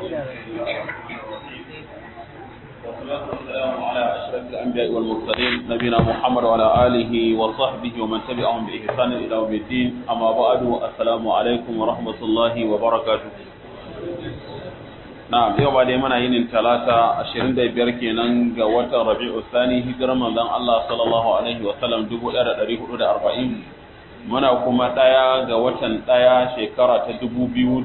والصلاة والسلام على أشرف الأنبياء والمرسلين نبينا محمد وعلى آله وصحبه ومن تبعهم بإحسان إلى يوم الدين أما بعد السلام عليكم ورحمة الله وبركاته na'am yau ba dai muna yin talata 25 kenan ga watan Rabi'u Thani hijirar manzon Allah sallallahu alaihi wa sallam 1440 muna kuma daya ga watan daya shekara ta 2019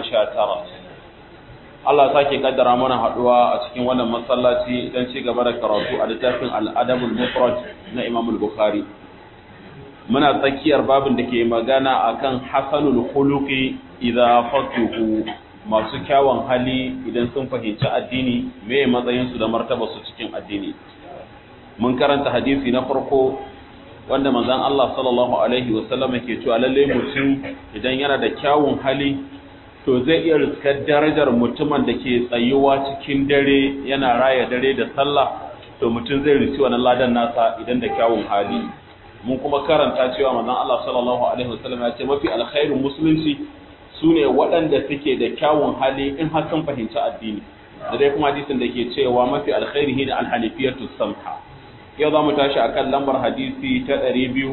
Allah sake kaddara mana haduwa a cikin wannan masallaci dan ci gaba da karatu a littafin Al-Adabul Mufrad na Imam Al-Bukhari muna tsakiyar babin da ke magana akan hasanul khuluqi idza fatuhu masu kyawun hali idan sun fahimci addini me matsayinsu da martaba su cikin addini mun karanta hadisi na farko wanda manzon Allah sallallahu alaihi wasallam ke cewa lalle mutum idan yana da kyawun hali to zai iya riskar darajar mutumin da ke tsayuwa cikin dare yana raya dare da sallah to mutum zai rici wannan ladan nasa idan da kyawun hali mun kuma karanta cewa manzon Allah sallallahu alaihi wasallam ya ce mafi alkhairin musulunci su ne waɗanda suke da kyawun hali in har sun fahimci addini da dai kuma hadisin da ke cewa mafi alkhairi da alhanifiyatu samha yau za mu tashi akan lambar hadisi ta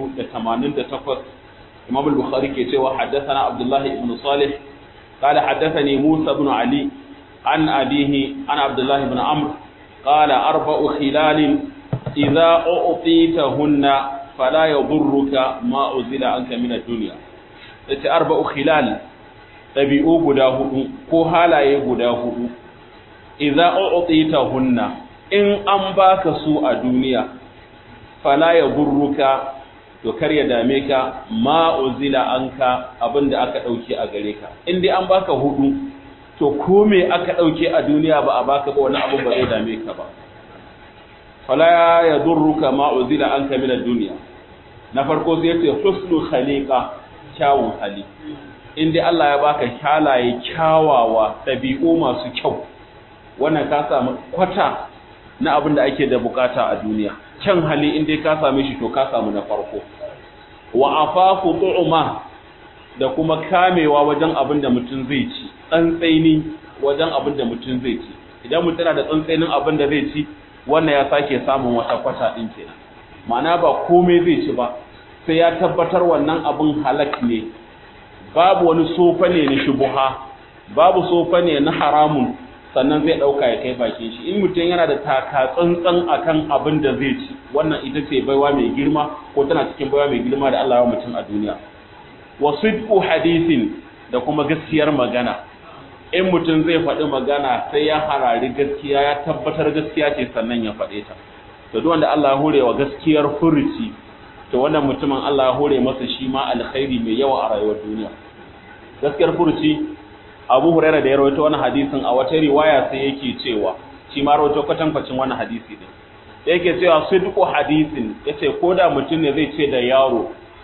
288 imam al-bukhari ke cewa haddathana abdullahi ibn salih قال حدثني موسى بن علي عن أبيه عن عبد الله بن عمرو قال أربع خلال إذا أعطيتهن فلا يضرك ما أزل عنك من الدنيا أربع خلال ɗabi'u guda hudu ko halaye guda hudu idza u'titahunna in an baka su a duniya fala ya burruka to kar ya dame ka ma uzila anka abinda aka dauke a gare ka in dai an baka hudu to ko me aka dauke a duniya ba a baka ba wani abu ba zai dame ka ba fala ya durruka ma uzila anka min ad-dunya na farko sai ce husnul khaliqa kyawun hali in dai Allah ya baka halaye kyawawa ɗabi'u masu kyau wannan ka samu kwata na abin da ake da bukata a duniya kyan hali in dai ka same shi to ka samu na farko wa afafu tu'ma da kuma kamewa wajen abin da mutum zai ci tsantsaini wajen abin da mutum zai ci idan mutum yana da tsantsainin abin da zai ci wannan ya sake samun wata kwata din kenan ma'ana ba komai zai ci ba sai ya tabbatar wannan abin halak ne babu wani sofa ne na shubuha babu sofa ne na haramun sannan zai ɗauka ya kai bakin shi in mutum yana da taka tsantsan akan abin da zai ci wannan ita ce baiwa mai girma ko tana cikin baiwa mai girma da Allah ya mutum a duniya wa sidqu hadithin da kuma gaskiyar magana in mutum zai faɗi magana sai ya harari gaskiya ya tabbatar gaskiya ce sannan ya faɗe ta to duk wanda Allah ya hore wa gaskiyar furuci to wannan mutumin Allah ya hore masa shi ma alkhairi mai yawa a rayuwar duniya gaskiyar furuci Abu Hurairah da ya rawaito wannan hadisin a wata riwaya sai yake cewa shi ma rawaito kwatankwacin wannan hadisi din yake cewa sidqu hadisin yace koda mutum ne zai ce da yaro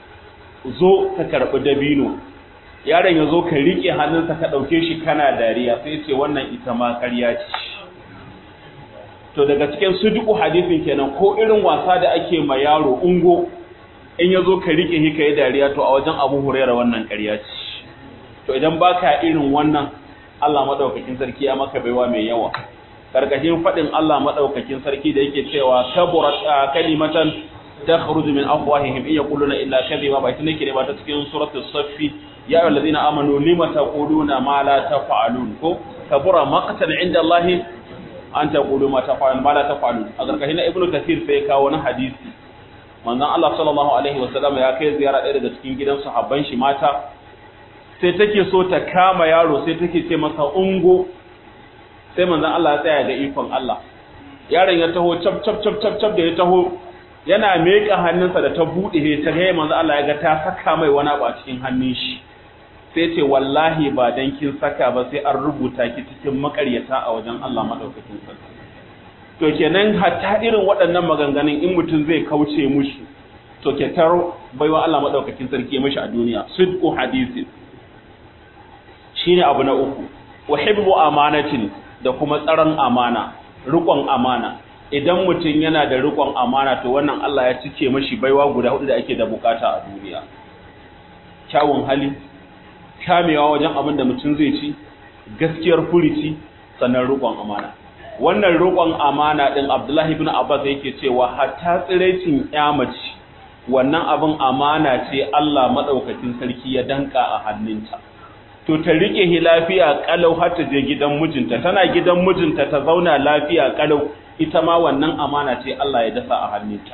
zo ka karbi dabino yaron ya zo ka rike hannunsa ka dauke shi kana dariya sai yace wannan ita ma ƙarya ce to daga cikin sidqu hadisin kenan ko irin wasa da ake ma yaro ungo in ya zo ka rike shi ka yi dariya to a wajen abu hurera wannan ƙarya ce to idan baka irin wannan Allah madaukakin sarki ya maka baiwa mai yawa karkashin faɗin Allah madaukakin sarki da yake cewa kaburat kalimatan takhruju min afwahihim in yaquluna illa kadhiba ba tun ne ba ta cikin suratul saffi ya ayyuhal ladina amanu lima taquluna ma la taf'alun ko kabura maqtan inda Allah an taqulu ma taf'alun ma la taf'alun a karkashin ibnu kathir sai kawo na hadisi manzon Allah sallallahu alaihi wasallam ya kai ziyara ɗaya daga cikin gidan sahabban shi mata sai take so ta kama yaro sai take ce masa ungo sai manzon Allah ya tsaya ga ikon Allah yaron ya taho cap cap cap cap cap da ya taho yana meka hannunsa da ta bude he ta ga manzon Allah ya ga ta saka mai wani abu a cikin hannun shi sai ce wallahi ba dan kin saka ba sai an rubuta ki cikin makaryata a wajen Allah madaukakin sarki to kenan hatta irin waɗannan maganganun in mutum zai kauce mushi to ke taro baiwa Allah madaukakin sarki mashi a duniya sidqu hadisi shine abu na uku wa hibbu amanatin da kuma tsaron amana riƙon amana idan mutum yana da riƙon amana to wannan Allah ya cike mashi baiwa guda hudu da ake da bukata a duniya kyawun hali kamewa wajen abin da mutum zai ci gaskiyar furici sannan riƙon amana wannan riƙon amana din Abdullahi ibn Abbas yake cewa hatta tsirecin mace wannan abin amana ce Allah madaukakin sarki ya danka a hannunta to ta rike hi lafiya kalau har ta je gidan mijinta tana gidan mijinta ta zauna lafiya kalau ita ma wannan amana ce Allah ya dasa a hannunta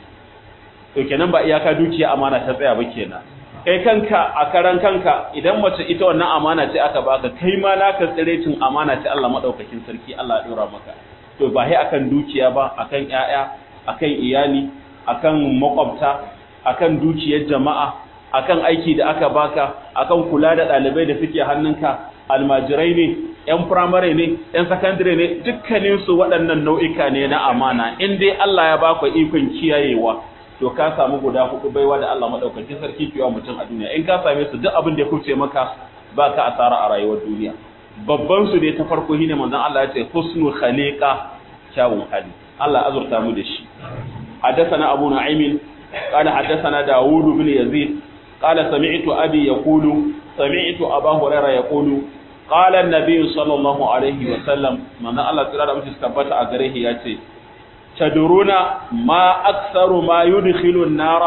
to kenan ba iyaka dukiya amana ta tsaya ba kenan kai kanka a karan kanka idan mace ita wannan amana ce aka baka kai ma naka tsirecin amana ce Allah madaukakin sarki Allah ya dora maka to ba sai akan dukiya ba akan ƴaƴa akan iyali akan makwabta akan dukiyar jama'a akan aiki da aka baka akan kula da ɗalibai da suke hannunka almajirai ne yan firamare ne yan sakandare ne dukkaninsu waɗannan nau'ika ne na amana in dai Allah ya baka ikon kiyayewa to ka samu guda hudu baiwa da Allah madaukakin sarki kiwa mutum a duniya in ka same su duk abin da ya kuce maka ba ka asara a rayuwar duniya babban su ne ta farko shine manzon Allah ya ce husnul khaliqa kyawun hali Allah azurta mu da shi حدثنا أبو نعيم قال حدثنا داود بن يزيد قال سمعت أبي يقول سمعت أبا هريرة يقول قال النبي صلى الله عليه وسلم من الله تعالى مش استبت أجره ياتي تدرون ما أكثر ما يدخل النار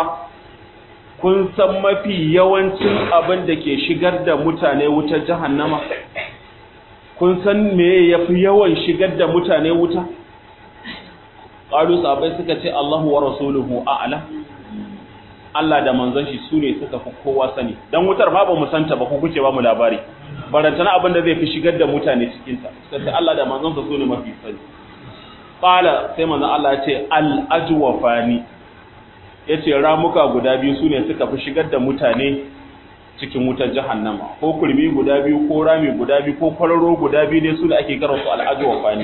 kun san mafi yawancin abin da ke shigar da mutane wutar jahannama kun san me yafi yawan shigar da mutane wuta qalu sahabbai suka ce Allahu wa rasuluhu a'lam Allah da manzon shi sune suka fi kowa sani dan wutar ma ba mu santa ba ku kuce ba mu labari barantana abin da zai fi shigar da mutane cikin ta suka ce Allah da manzon sa sune mafi sani qala sai manzon Allah ya ce al ajwafani yace ramuka guda biyu sune suka fi shigar da mutane cikin wutar jahannama ko kurmi guda biyu ko rami guda biyu ko kwararo guda biyu ne su da ake karansu al ajwafani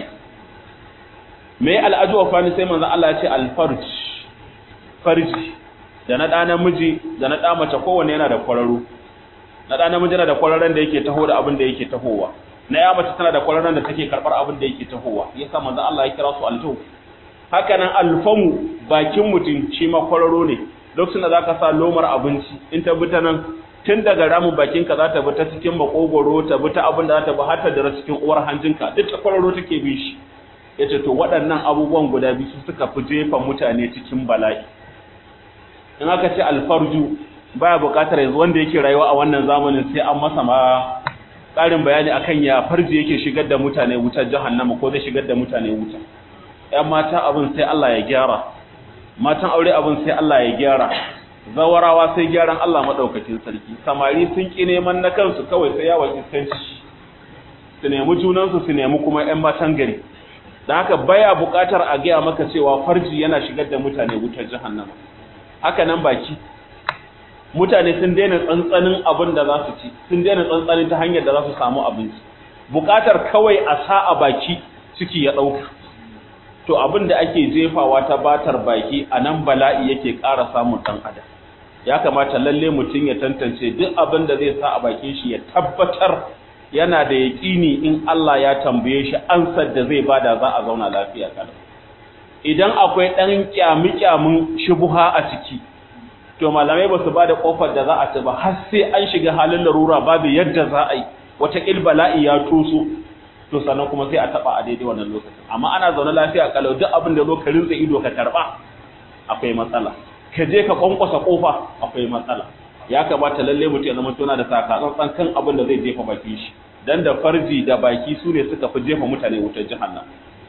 me al'ajuwa fani sai manzan Allah ya ce alfarj farji da na ɗa namiji da na ɗa mace kowane yana da kwararo na ɗa namiji yana da kwararren da yake taho da abin da yake tahowa na ya mace tana da kwararren da take karɓar abin da yake tahowa yasa manzan Allah ya kira su aljo haka nan alfamu bakin mutum shi ma kwararo ne lokacin da zaka sa lomar abinci in ta bi ta nan tun daga ramin bakinka za ta bi ta cikin makogoro ta bi ta abin da za ta bi har ta dara cikin uwar hanjinka duk ta kwararo take bi shi ya ce to waɗannan abubuwan guda biyu su suka fi jefa mutane cikin bala'i in aka ce alfarju baya buƙatar yanzu wanda yake rayuwa a wannan zamanin sai an masa ma ƙarin bayani akan ya farji yake shigar da mutane wutar jahannama ko zai shigar da mutane wuta ƴan mata abin sai Allah ya gyara matan aure abin sai Allah ya gyara zawarawa sai gyaran Allah madaukakin sarki samari sun ki neman na kansu kawai sai yawon iskanci su nemi junansu su nemi kuma ƴan matan gari da haka baya buƙatar a gaya maka cewa farji yana shigar da mutane wutar jahannama haka nan baki mutane sun daina tsantsanin abin da za su ci sun daina tsantsanin ta hanyar da za su samu abinci buƙatar kawai a sa a baki ciki ya ɗauka to abin da ake jefawa ta batar baki a nan bala'i yake ƙara samun ɗan adam ya kamata lalle mutum ya tantance duk abin da zai sa a bakin shi ya tabbatar yana da yaƙini in Allah ya tambaye shi ansar da zai bada za a zauna lafiya kada idan akwai ɗan kyami-kyamin shubuha a ciki to malamai ba su ba da ƙofar da za a ci ba har sai an shiga halin larura babu yadda za a yi wata bala'i ya toso to sannan kuma sai a taɓa a daidai wannan lokacin amma ana zaune lafiya kalau duk abin da zo ka rinsa ido ka karɓa akwai matsala ka je ka kwankwasa ƙofa akwai matsala ya kamata lalle mutum ya zama tuna da sakatsantsan kan abin da zai jefa bakin shi dan da farji da baki su ne suka fi jefa mutane wutar jahannam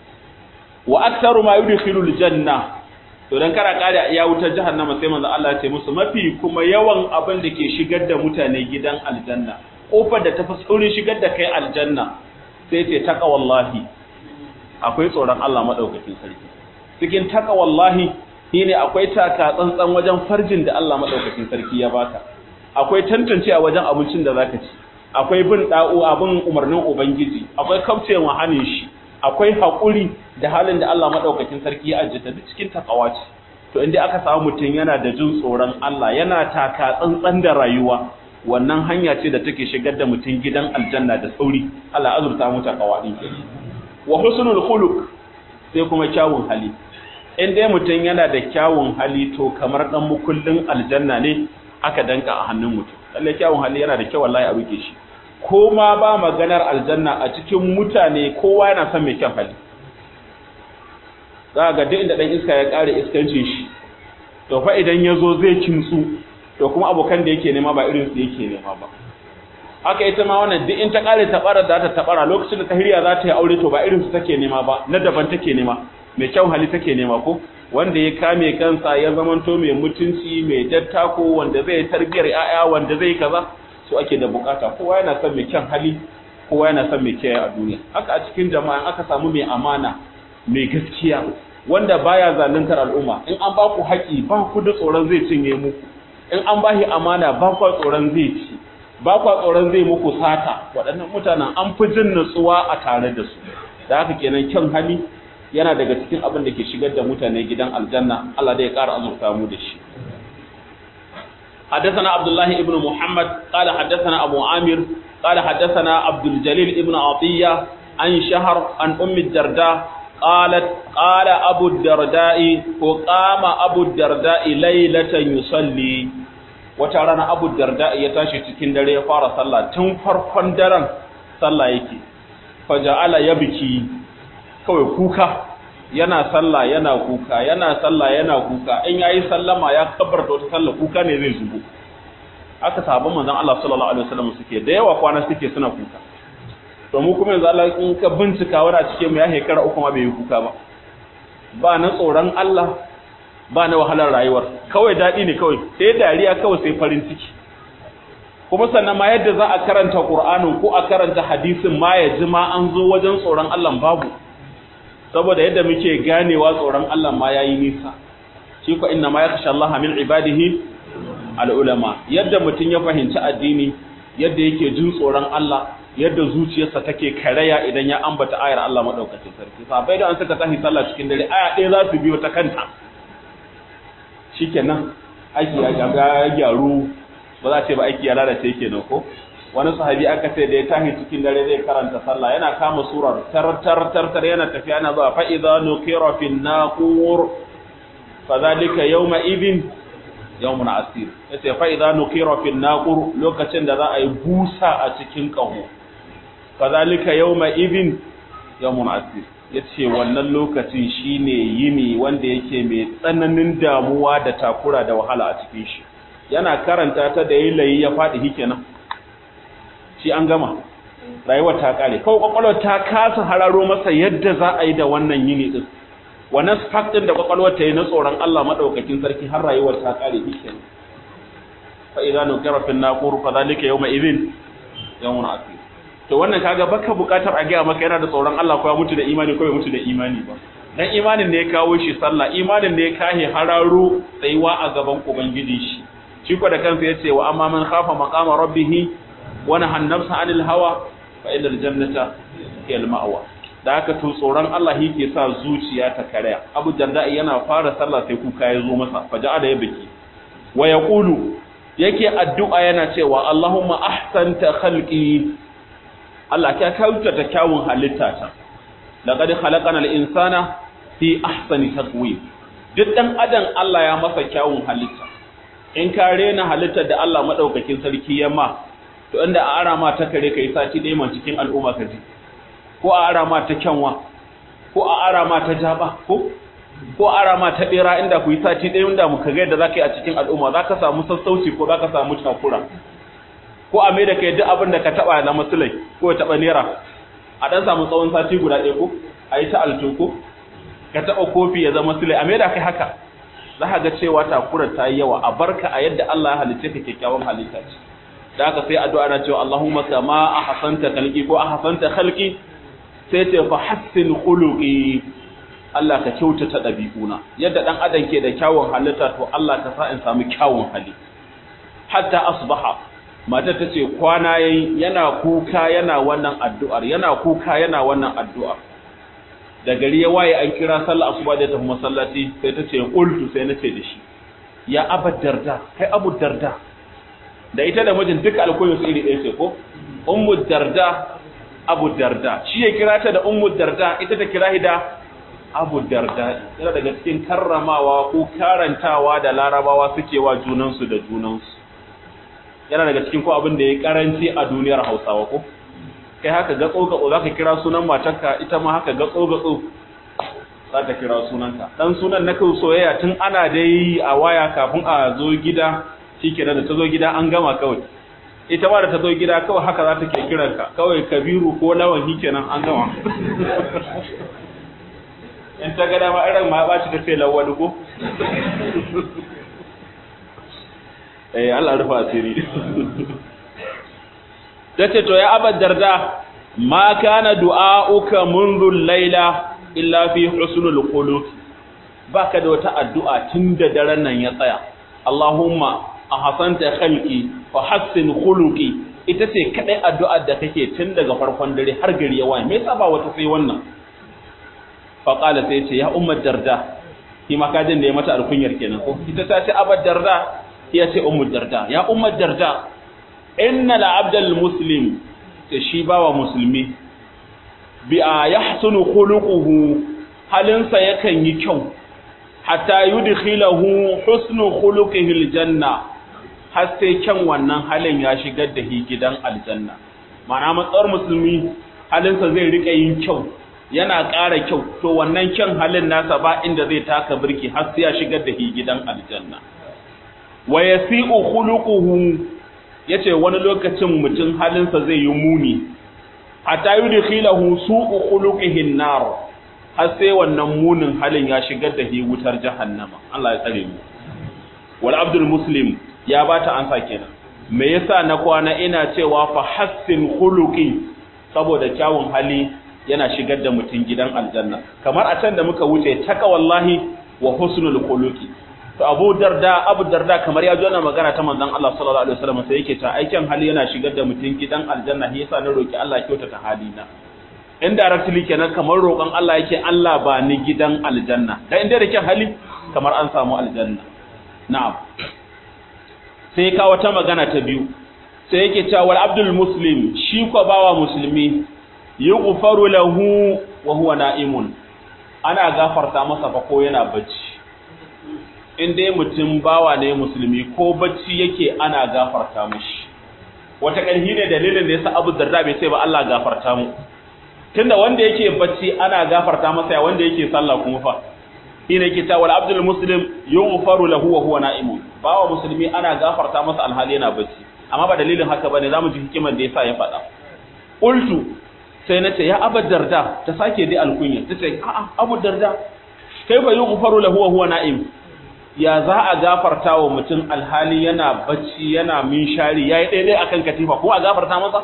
wa aktsaru ma yudkhilu aljanna to dan kara kada ya wutar jahannama sai manzo Allah ya ce musu mafi kuma yawan abin da ke shigar da mutane gidan aljanna kofar da tafi saurin shigar da kai aljanna sai ce taqwallahi akwai tsoron Allah madaukakin sarki cikin taqwallahi shine akwai taka tsantsan wajen farjin da Allah madaukakin sarki ya baka akwai tantance a wajen abincin da zaka ci akwai bin da'u abin umarnin ubangiji akwai kaucewa hanin shi akwai hakuri da halin da Allah madaukakin sarki ya ajjata duk cikin takawa ce to inda aka samu mutum yana da jin tsoron Allah yana taka tsantsan da rayuwa wannan hanya ce da take shigar da mutum gidan aljanna da sauri Allah azurta mu takawa din wa husnul khuluq sai kuma kyawun hali in dai mutum yana da kyawun hali to kamar dan mukullin aljanna ne aka danka a hannun mutum lalle kyawun hali yana da kyau wallahi a rike shi ko ma ba maganar aljanna a cikin mutane kowa yana son mai kyan hali za ga duk inda dan iska ya kare iskancin shi to fa idan ya zo zai kintsu to kuma abokan da yake nema ba irin su yake nema ba haka ita ma wannan duk in ta kare tabara da ta tabara lokacin da ta hirya za ta yi aure to ba irin su take nema ba na daban take nema mai kyau hali take nema ko wanda ya kame kansa ya zamanto mai mutunci mai dattako wanda zai tarbiyar yaya wanda zai kaza su ake da bukata kowa yana son mai kyan hali kowa yana son mai kiyaye a duniya haka a cikin jama'a aka samu mai amana mai gaskiya wanda baya zaluntar al'umma in an ba ku haƙi ba ku da tsoron zai cinye muku in an bashi amana ba ku tsoron zai ci ba ku tsoron zai muku sata waɗannan mutanen an fi jin nutsuwa a tare da su da haka kenan kyan hali yana daga cikin abin da ke shigar da mutane gidan aljanna Allah da ya ƙara azurta mu da shi حدثنا عبد الله ابن محمد قال حدثنا أبو عامر قال حدثنا عبد الجليل ابن عطية عن شهر عن أم الدرداء قالت قال أبو الدرداء وقام أبو الدرداء ليلة يصلي وترانا أبو الدرداء يتاشي تكين دري فار صلى تنفر فندرا صلى يكي فجعل يبكي كوي كوكا yana sallah yana kuka yana sallah yana kuka in yayi sallama ya kabbarta wata sallah kuka ne zai zubo aka sahabban manzon Allah sallallahu alaihi wasallam suke da yawa kwana suke suna kuka to mu kuma yanzu Allah in ka bincika wani a cikin mu ya hekara uku ma bai yi kuka ba ba na tsoron Allah ba na wahalar rayuwar kawai daɗi ne kawai sai dariya kawai sai farin ciki kuma sannan ma yadda za a karanta Qur'anin ko a karanta hadisin ma ya ji ma an zo wajen tsoron Allah babu saboda yadda muke ganewa tsoron Allah ma yayi nisa shi ko inna ma yakhsha Allah min ibadihi al-ulama yadda mutun ya fahimci addini yadda yake jin tsoron Allah yadda zuciyarsa take karaya idan ya ambata ayar Allah madaukakin sarki sabai da an saka tahi sallah cikin dare aya ɗaya za su biyo ta kanta shikenan aiki ya ga gyaru ba za ce ba aiki ya lalace kenan ko wani sahabi aka ce da ya tahi cikin dare zai karanta sallah yana kama surar tar tar tar tar yana tafiya yana zuwa fa idza nuqira fin naqur fa zalika yawma idhin yawmun asir yace fa idza nuqira fin naqur lokacin da za a yi busa a cikin kaho fa zalika yawma idhin yawmun asir yace wannan lokacin shine yini wanda yake mai tsananin damuwa da takura da wahala a cikin shi yana karanta ta da yayi ya fadi hikenan shi an gama rayuwar ta kare kawai kwakwalwar ta kasa hararo masa yadda za a yi da wannan yini din wannan spark din da kwakwalwar ta yi na tsoron Allah madaukakin sarki har rayuwar ta kare shi fa idza nukira fi naqur fa zalika yawma idhin yawmun asir to wannan kaga baka bukatar a gaya maka yana da tsoron Allah ko ya mutu da imani ko ya mutu da imani ba dan imanin da ya kawo shi sallah imanin da ya kahe hararo tsayuwa a gaban ubangiji shi shi ko da kansa yace wa amma man khafa maqama rabbih wani hannarsa anil hawa fa ilal jannata hiya al-ma'wa da haka to tsoron Allah yake sa zuciya ta karaya Abu Darda yana fara sallah sai kuka ya zo masa faja'a da ya biki wa yaqulu yake addu'a yana cewa Allahumma ahsanta khalqi Allah ka kauta ta kyawun halitta ta laqad khalaqana al-insana fi ahsani taqwim duk dan adam Allah ya masa kyawun halitta in ka rena halittar da Allah madaukakin sarki ya ma to inda a ara ma ta kare kai sati ɗaya man cikin al'umma ka ji ko a ara ma ta kyanwa ko a ara ma ta jaba ko ko a ara ma ta bera inda ku yi sati ɗaya inda muka ga yadda zaka yi a cikin al'umma zaka samu sassauci ko zaka samu takura ko a mai da kai duk abin da ka taba na musulai ko ya taba naira a dan samu tsawon sati guda ɗaya ko a yi ta alto ko ka taba kofi ya zama sulai a mai da kai haka za ka ga cewa takurar ta yi yawa a barka a yadda Allah ya halicce ka kyakkyawan halitta ce da haka sai addu'a na cewa Allahumma kama ahsanta khalqi ko ahsanta khalqi sai ce fa hassin khuluqi Allah ka kyautata dabi'una yadda dan adam ke da kyawun halitta to Allah ka sa in samu kyawun hali hatta asbaha mata ta ce kwana yayi yana kuka yana wannan addu'ar yana kuka yana wannan addu'ar da gari ya waye an kira sallah asuba da tafi masallaci sai ta ce qultu sai nace da shi ya abu darda kai abu darda da ita da mijin duka alkunyar su iri ɗaya ce ko ummu darda abu darda shi ya kira ta da ummu darda ita ta kira da abu darda yana daga cikin karramawa ko karantawa da larabawa suke wa junansu da junansu yana daga cikin ko abin da ya karanci a duniyar Hausawa ko kai haka gatso gatso zaka kira sunan matarka ita ma haka gatso gatso zaka kira sunanka dan sunan na kai soyayya tun ana dai a waya kafin a zo gida shikenan da ta zo gida an gama kawai ita ma da ta zo gida kawai haka za ta ke kiranka kawai kabiru ko lawan kenan an gama in ta gada ma irin ma ba ci ta ce lawal ko eh Allah rufa asiri tace to ya abad darda ma kana du'auka منذ laila illa fi husnul qulub baka da wata addu'a tunda daren nan ya tsaya Allahumma ahsanta khalqi fa hassin khuluqi ita ce kadai addu'ar da kake tun daga farkon dare har gari ya waye me yasa ba wata sai wannan fa qala sai ce ya ummar darda shi ma kajin da ya mata alkunyar kenan ko ita ta ce abad darda ya ce ummar darda ya ummar darda inna la abdal muslim ce shi bawa musulmi bi a yahsunu khuluquhu halinsa yakan yi kyau hatta yudkhilahu husnu khuluqihi aljanna har sai kyan wannan halin ya shigar da shi gidan aljanna ma'ana matsar musulmi halinsa zai rika yin kyau yana ƙara kyau to wannan kyan halin nasa ba inda zai taka birki har sai ya shigar da shi gidan aljanna wa yasi'u khuluquhu yace wani lokacin mutum halinsa zai yi muni hatta yudkhilahu su'u khuluqihi an-nar har sai wannan munin halin ya shigar da shi wutar jahannama Allah ya tsare mu wal abdul muslim ya bata ansa kenan me yasa na kwana ina cewa fa hassin khuluqi saboda kyawun hali yana shigar da mutum gidan aljanna kamar a can da muka wuce taka wallahi wa husnul khuluqi to Abu Darda Abu Darda kamar ya jona magana ta manzon Allah sallallahu alaihi wasallam sai yake ta aikin hali yana shigar da mutum gidan aljanna shi yasa na roki Allah kyautata halina indirectly kenan kamar roƙon Allah yake Allah ba ni gidan aljanna dan inda da kyan hali kamar an samu aljanna na'am sai ka wata magana ta biyu sai yake cewa wal abdul muslim shi ko bawa musulmi yughfaru lahu wa huwa na'imun ana gafarta masa fa ko yana bacci in dai mutum bawa ne musulmi ko bacci yake ana gafarta mishi wata ƙarfi ne dalilin da yasa Abu Darda bai sai ba Allah gafarta mu tunda wanda yake bacci ana gafarta masa ya wanda yake sallah kuma fa shine yake cewa abdul muslim yughfaru lahu wa huwa na'imun bawa musulmi ana gafarta masa alhali yana bacci amma ba dalilin haka bane zamu ji hikimar da yasa ya faɗa qultu sai nace ya abu darda ta sake dai alkunya tace a'a abu darda kai ba yughfaru lahu wa huwa na'im ya za a gafarta wa mutum alhali yana bacci yana minshari yayi daidai akan katifa ko a gafarta masa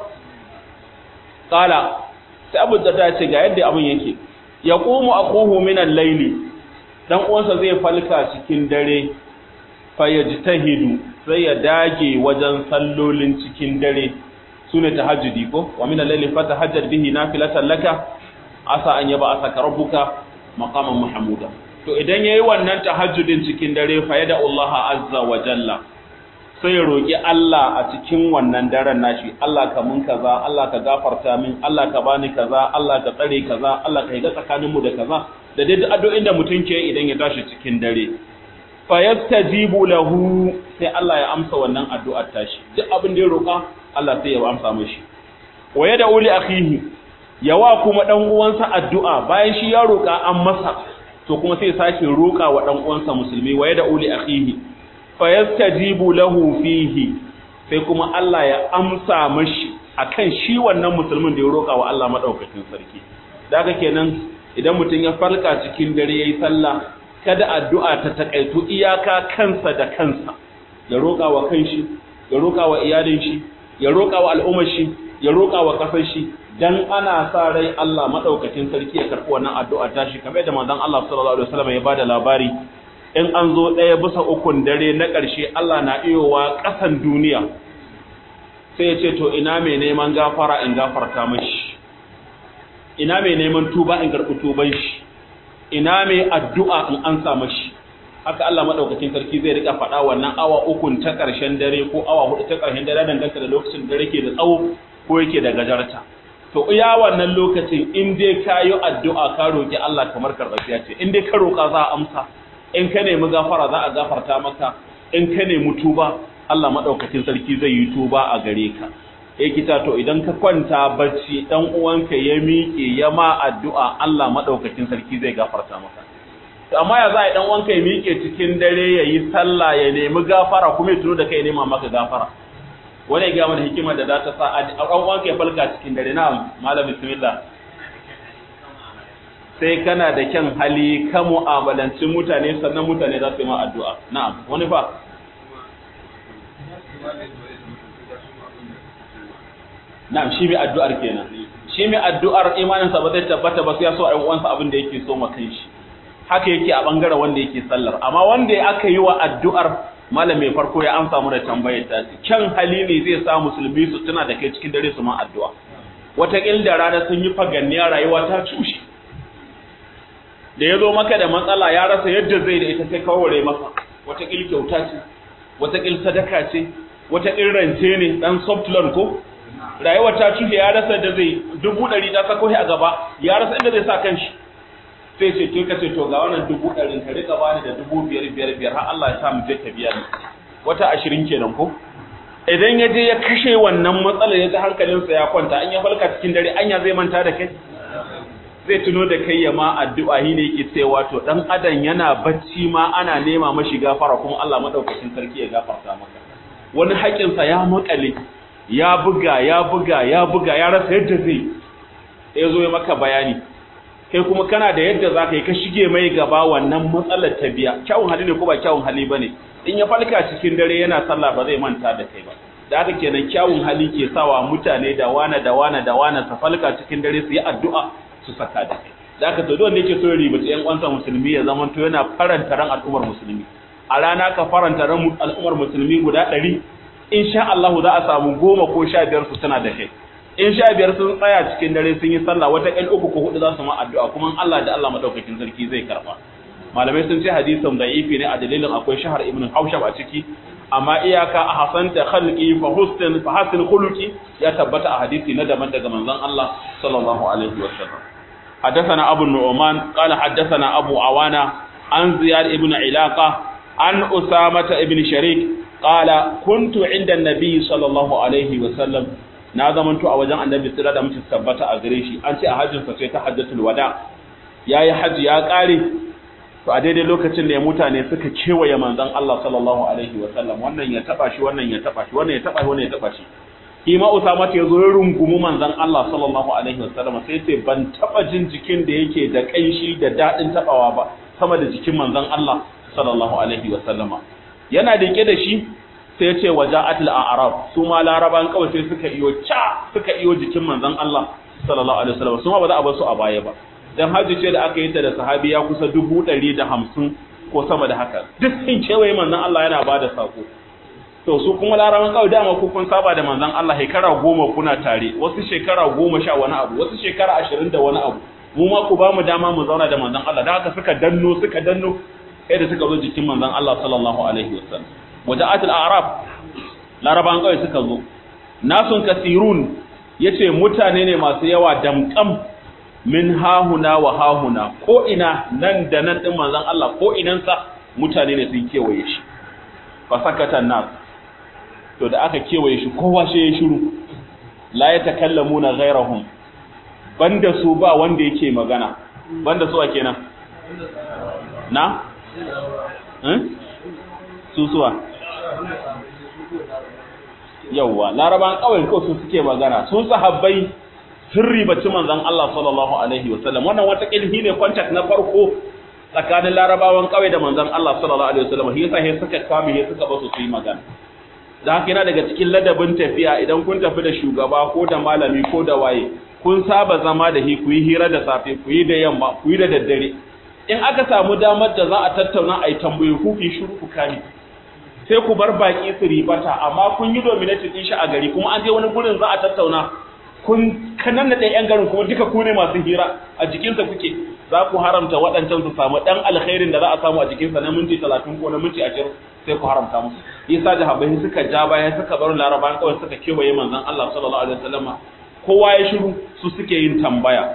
qala sai abu darda ya ce ga yadda abin yake yaqumu aquhu min al-layli dan uwansa zai falka cikin dare fa yajtahidu sai ya dage wajen sallolin cikin dare sune tahajjudi ko wa min al-layli fatahajjad bihi nafilatan laka asa an yaba asaka rabbuka maqaman mahmuda to idan yayi wannan tahajjudin cikin dare fa yada Allah azza wa jalla sai ya roki Allah a cikin wannan daren nashi Allah ka mun kaza Allah ka gafarta min Allah ka bani kaza Allah ka tsare kaza Allah ka yi tsakaninmu da kaza da dai addu'o'in da mutum ke idan ya tashi cikin dare fa yastajibu lahu sai Allah ya amsa wannan addu'ar tashi duk abin da ya roka Allah sai ya amsa mishi wa yad'u li akhihi yawa kuma dan uwansa addu'a bayan shi ya roka an masa to kuma sai sake roka wa dan uwansa musulmi wa yad'u li akhihi fa yastajibu lahu fihi sai kuma Allah ya amsa mashi akan shi wannan musulmin da ya roka wa Allah madaukakin sarki daga kenan idan mutum ya farka cikin dare yayi sallah kada addu'a ta takaitu iyaka kansa da kansa ya roƙa wa kanshi ya roƙa wa iyalin shi ya roƙa wa al'ummar shi ya roƙa wa kasar shi dan ana sa rai Allah madaukakin sarki ya karɓi wannan addu'a ta shi kamar da manzon Allah sallallahu alaihi wasallam ya bada labari in an zo ɗaya bisa ukun dare na ƙarshe Allah na iyowa ƙasan duniya sai ya ce to ina mai neman gafara in gafarta mashi ina mai neman tuba in karɓi tuban shi ina mai addu'a in an sa mashi haka Allah madaukakin sarki zai rika faɗa wannan awa ukun ta ƙarshen dare ko awa hudu ta ƙarshen dare danganta da lokacin dare ke da tsawo ko yake da gajarta to iya wannan lokacin in dai ka yi addu'a ka roki Allah kamar karɓafiya ce in dai ka roƙa za a amsa in ka nemi gafara za a gafarta maka in ka nemi tuba Allah madaukakin sarki zai yi tuba a gare ka eh kita to idan ka kwanta bacci dan uwanka ya miƙe ya ma addu'a Allah madaukakin sarki zai gafarta maka to amma ya za a dan uwanka ya miƙe cikin dare ya yi sallah ya nemi gafara kuma ya tuno da kai ya nema maka gafara wani ga mana hikima da za ta sa a dan uwanka ya falka cikin dare na malam bismillah sai kana da kyan hali ka mu'amalancin mutane sannan mutane za su yi ma addu'a na'am wani fa na'am shi mai addu'ar kenan shi mai addu'ar imaninsa ba zai tabbata ba sai ya so a uwansa abin da yake so ma shi haka yake a bangaren wanda yake sallar amma wanda aka yi wa addu'ar malam mai farko ya amsa mu da tambayar ta kyan hali ne zai sa musulmi su tuna da kai cikin dare su ma addu'a wataƙil da rana sun yi faganniya rayuwa ta cushe da ya zo maka da matsala ya rasa yadda zai da ita sai kaware masa wataƙil kyauta ce wataƙil sadaka ce wataƙil rance ne ɗan soft loan ko rayuwa ta cushe ya rasa da zai dubu ɗari ta sako a gaba ya rasa inda zai sa kanshi sai ce to ka ce to ga wannan dubu ɗarin ka rika bani da dubu biyar biyar biyar har Allah ya sa mu je ka biya ni wata ashirin kenan ko idan ya je ya kashe wannan matsalar ya ji hankalinsa ya kwanta an ya falka cikin dare anya zai manta da kai zai tuno da kai ya ma addu'a shi ne yake cewa to dan adam yana bacci ma ana nema mashi gafara kuma Allah madaukakin sarki ya gafarta maka wani haƙinsa ya makale ya buga ya buga ya buga ya rasa yadda zai ya zo ya maka bayani kai kuma kana da yadda za ka yi ka shige mai gaba wannan matsalar ta biya kyawun hali ne ko ba kyawun hali ba ne in ya falka cikin dare yana sallah ba zai manta da kai ba da haka kenan kyawun hali ke sawa mutane da wana da wana da wana su falka cikin dare su yi addu'a su saka da kai da haka to wanda yake so ya ribaci ƴan uwansa musulmi ya zama to yana faranta ran al'ummar musulmi a rana ka faranta ran al'ummar musulmi guda ɗari insha Allah za a samu goma ko sha biyar su tana da kai in sha biyar sun tsaya cikin dare sun yi sallah wata ƴan uku ko hudu za su ma addu'a kuma Allah da Allah madaukakin sarki zai karba malamai sun ce hadisin da'ifi ne a dalilin akwai shahar ibn haushab a ciki amma iyaka a hasan da khalqi fa husn fa hasin khuluqi ya tabbata a hadisi na daban daga manzon Allah sallallahu alaihi wasallam حدثنا أبو النعمان قال حدثنا أبو عوانة عن زياد ابن علاقة عن أسامة ابن شريك قال كنت عند النبي صلى الله عليه وسلم na zamanto a wajen annabi sira da mutum tabbata a gare shi an ce a hajjinsa ce ta hajjatul wada yayi haji ya kare to a daidai lokacin da ya mutane suka kewaye manzon Allah sallallahu alaihi wa sallam wannan ya taba shi wannan ya taba shi wannan ya taba shi wannan ya taba shi kima Usama ta yazo ya rungumi manzon Allah sallallahu alaihi wa sallam sai ce ban taba jin jikin da yake da kanshi da dadin tabawa ba sama da jikin manzon Allah sallallahu alaihi wa sallama yana dake da shi sai ya ce waja'atul a'rab su ma laraban kawai sai suka iyo ca suka iyo jikin manzon Allah sallallahu alaihi wasallam su ma ba za a bar su a baya ba dan haji ce da aka yi ta da sahabi ya kusa dubu ɗari da hamsin ko sama da haka duk sun kewaye manzon Allah yana ba da sako to su kuma laraban kawai dama ku kun saba da manzon Allah shekara goma kuna tare wasu shekara goma sha wani abu wasu shekara ashirin da wani abu mu ma ku ba mu dama mu zauna da manzon Allah da haka suka danno suka danno sai da suka zo jikin manzon Allah sallallahu alaihi wasallam waja'atul a'rab laraban kawai suka zo nasun kasirun yace mutane ne masu yawa damkam min hahuna wa hahuna ko ina nan da nan din manzon Allah ko inansa mutane ne sun kewaye shi fa sakata nas to da aka kewaye shi kowa shi ya shiru la yatakallamuna ghairahum banda su ba wanda yake magana banda su a kenan na eh susuwa yawwa laraban kawai ko su suke magana sun sahabbai sun ribaci manzon Allah sallallahu alaihi wasallam wannan wata kilhi ne contact na farko tsakanin larabawan kawai da manzon Allah sallallahu alaihi wasallam shi yasa sai suka kame sai suka ba su yi magana da haka yana daga cikin ladabin tafiya idan kun tafi da shugaba ko da malami ko da waye kun saba zama da shi ku yi hira da safe ku yi da yamma ku yi da daddare in aka samu damar da za a tattauna a yi tambayi ku ki shiru ku kame sai ku bar baki su ribata amma kun yi dominatin din shi a gari kuma an je wani gurin za a tattauna kun kanan da yan garin kuma duka ku ne masu hira a jikinsa kuke za ku haramta waɗancan su samu ɗan alkhairin da za a samu a jikinsa na minti talatin ko na minti ashirin sai ku haramta musu isa jahabai suka ja baya suka bar larabawan kawai suka kewaye manzon Allah sallallahu alaihi wasallama kowa ya shiru su suke yin tambaya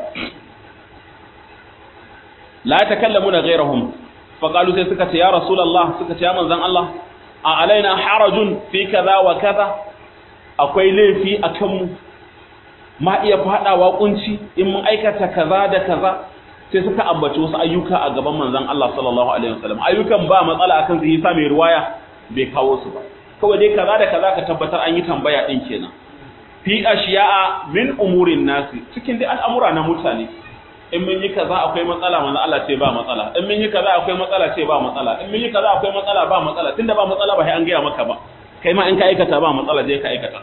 la takallamuna ghairahum faqalu sai suka ce ya rasulullah suka ce ya manzon Allah a alaina harajun fi kaza wa kaza akwai laifi a kanmu ma iya fadawa kunci in mun aikata kaza da kaza sai suka ambaci wasu ayyuka a gaban manzon Allah sallallahu alaihi wasallam ayyukan ba matsala akan su yasa mai ruwaya bai kawo su ba kawai dai kaza da kaza ka tabbatar an yi tambaya din kenan fi ashiya'a min umurin nasi cikin dai al'amura na mutane in mun yi kaza akwai matsala manzo Allah ce ba matsala in mun yi kaza akwai matsala ce ba matsala in mun yi kaza akwai matsala ba matsala tunda ba matsala ba sai an gaya maka ba kai ma in ka aikata ba matsala je ka aikata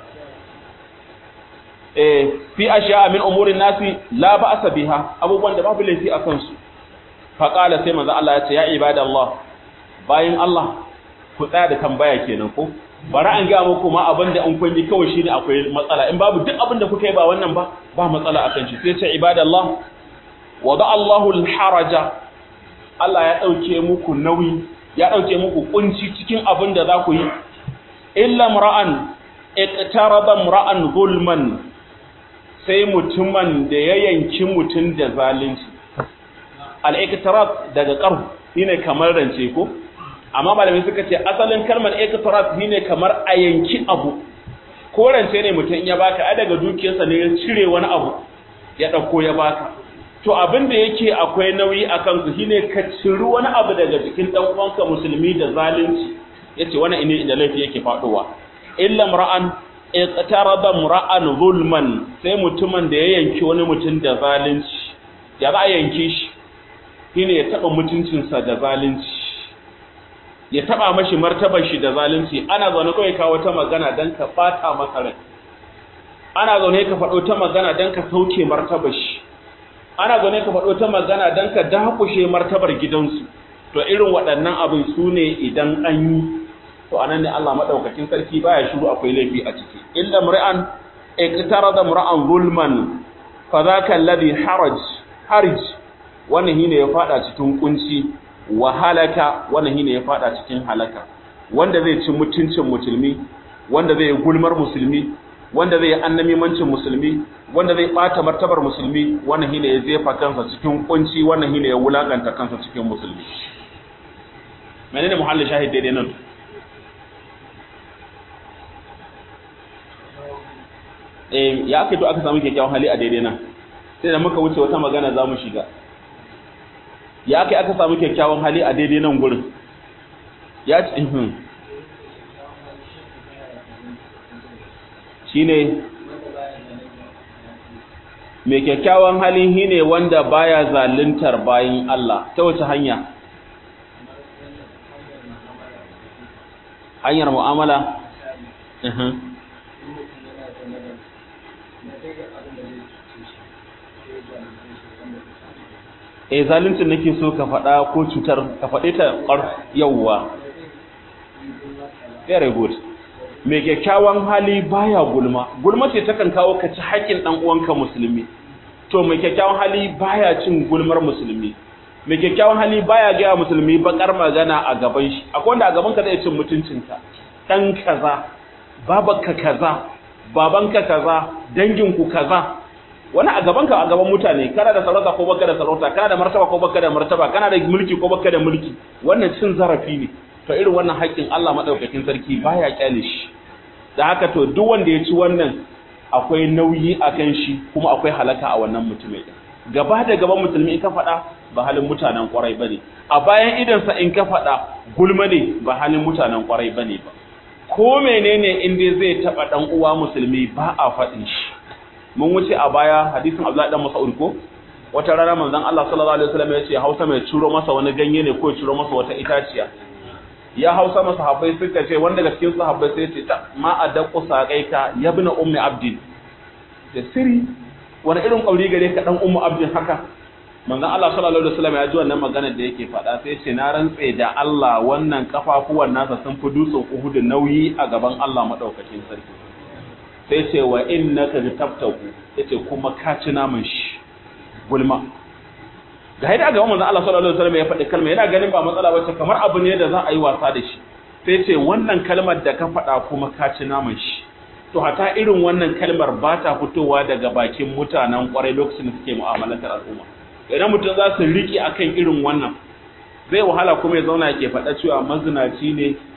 eh fi ashiya min umurin nasi la ba'sa biha abubuwan da babu laifi a kansu fa qala sai manzo Allah ya ce ya ibadallah bayin Allah ku tsaya da tambaya kenan ko bari an ga muku ma abin da an kun yi kawai shine akwai matsala in babu duk abin da kuka yi ba wannan ba ba matsala akan shi sai ce ibadallah wada Allahu al-haraja Allah ya dauke muku nauyi ya dauke muku kunci cikin abin da za ku yi illa mar'an iqtaraba mar'an zulman sai mutumin da ya yanki mutun da zalunci al-iqtarab daga qarh shine kamar rance ko amma malamai suka ce asalin kalmar iqtarab shine kamar a yanki abu ko rance ne mutum ya baka a daga dukiyarsa ne ya cire wani abu ya dauko ya baka to abin da yake akwai nauyi a kansu shine ka ciri wani abu daga jikin dan uwanka musulmi da zalunci yace wannan ine inda laifi yake faduwa illa mar'an iqtarada mar'an zulman sai mutumin da ya yanki wani mutum da zalunci ya za a yanke shi shine ya taba mutuncinsa da zalunci ya taba mashi martabar shi da zalunci ana zaune kawai ka wata magana dan ka bata masa rai ana zaune ka faɗo ta magana dan ka sauke martabar shi ana zaune ka faɗo ta magana dan ka dakushe martabar gidansu to irin waɗannan abin su ne idan an yi to anan ne Allah madaukakin sarki baya shiru akwai laifi a ciki illa mur'an iqtarada mur'an zulman fa zaka alladhi haraj harij wannan shine ya fada cikin kunci wa halaka wannan shine ya fada cikin halaka wanda zai ci mutuncin musulmi wanda zai gulmar musulmi wanda zai annamimancin musulmi wanda zai bata martabar musulmi wannan shine ya jefa kansa cikin kunci wannan shine ya wulakanta kansa cikin musulmi menene muhallin shahid daidai nan eh ya aka to aka samu kyakkyawan hali a daidai nan sai da muka wuce wata magana za mu shiga ya aka aka samu kyakkyawan hali a daidai nan gurin ya ci ihun shi ne mai kyakkyawan hali shi ne wanda baya zaluntar bayin Allah ta wace hanya hanyar mu'amala e zaluncin nake so ka faɗa ko cutar ka faɗe ta ƙar yawwa very good mai kyakkyawan hali baya gulma gulma ce takan kawo ka ci haƙƙin ɗan uwanka musulmi to mai kyakkyawan hali baya cin gulmar musulmi mai kyakkyawan hali baya gaya musulmi bakar magana a gaban shi akwai wanda a gaban ka zai cin mutuncinka ɗan kaza babanka kaza babanka kaza danginku kaza wani a gaban ka a gaban mutane kana da sarauta ko baka da sarauta kana da martaba ko baka da martaba kana da mulki ko baka da mulki wannan cin zarafi ne to irin wannan haƙƙin Allah madaukakin sarki baya kyale shi da haka to duk wanda ya ci wannan akwai nauyi akan shi kuma akwai halaka a wannan mutumin gaba da gaban musulmi in ka faɗa ba halin mutanen kwarai bane a bayan idansa in ka faɗa gulma ne ba halin mutanen kwarai bane ba ko menene in dai zai taba dan uwa musulmi ba a faɗin shi mun wuce a baya hadisin Abdullahi dan Mas'ud ko wata rana manzon Allah sallallahu alaihi wasallam ya ce Hausa mai ciro masa wani ganye ne ko ciro masa wata itaciya ya Hausa masa sahabbai suka ce wanda daga cikin sahabbai sai ya ce ta ma adaqu saqaika ya ibn ummi abdin da siri wani irin kauri gare ka dan ummu abdin haka manzon Allah sallallahu alaihi wasallam ya ji wannan magana da yake faɗa sai ya ce na rantse da Allah wannan kafafuwan nasa sun fi dutsen Uhud nauyi a gaban Allah madaukakin sarki sai ce wa innaka tabtaku yace kuma ka ci naman shi gulma ga haida ga manzon Allah sallallahu alaihi wasallam ya faɗi kalma yana ganin ba matsala bace kamar abu ne da za a yi wasa da shi sai ce wannan kalmar da ka faɗa kuma ka ci naman shi to hata irin wannan kalmar ba ta fitowa daga bakin mutanen kwarai lokacin da suke mu'amalantar al'umma idan mutum za su riƙe akan irin wannan zai wahala kuma ya zauna ke faɗa cewa mazinaci ne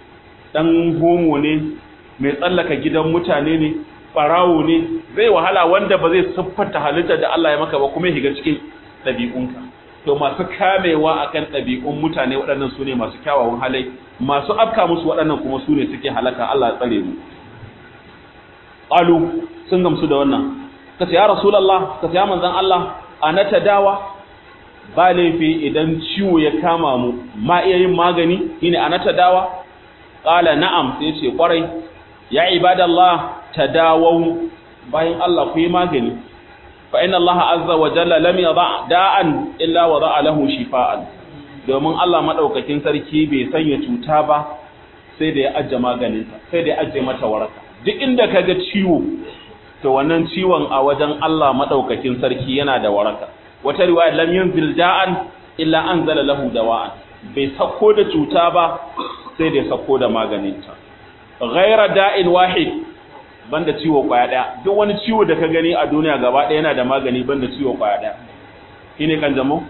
dan homo ne mai tsallaka gidan mutane ne farawo ne zai wahala wanda ba zai siffanta halitta da Allah ya maka ba kuma ya shiga cikin ɗabi'unka to masu kamewa akan ɗabi'un mutane waɗannan su ne masu kyawawan halai masu afka musu waɗannan kuma su ne suke halaka Allah ya tsare mu qalu sun gamsu da wannan kace ya rasulullah kace ya manzon Allah anata dawa ba laifi idan ciwo ya kama mu ma iya yin magani shine anata dawa qala na'am sai ce kwarai ya ibadallah tadawau bayan Allah ku yi magani fa inna Allah azza wa jalla lam yada da'an illa wada'a lahu shifaan domin Allah madaukakin sarki bai sanya cuta ba sai da ya ajje maganinta sai da ya ajje mata waraka duk inda kaga ciwo to wannan ciwon a wajen Allah madaukakin sarki yana da waraka wata riwaya lam yanzil da'an illa anzala lahu dawa'an bai sako da cuta ba sai da ya sako da maganinta ghaira da'in wahid banda ciwo kwaya daya duk wani ciwo da ka gani a duniya gaba daya yana da magani banda ciwo kwaya daya shine kan jamo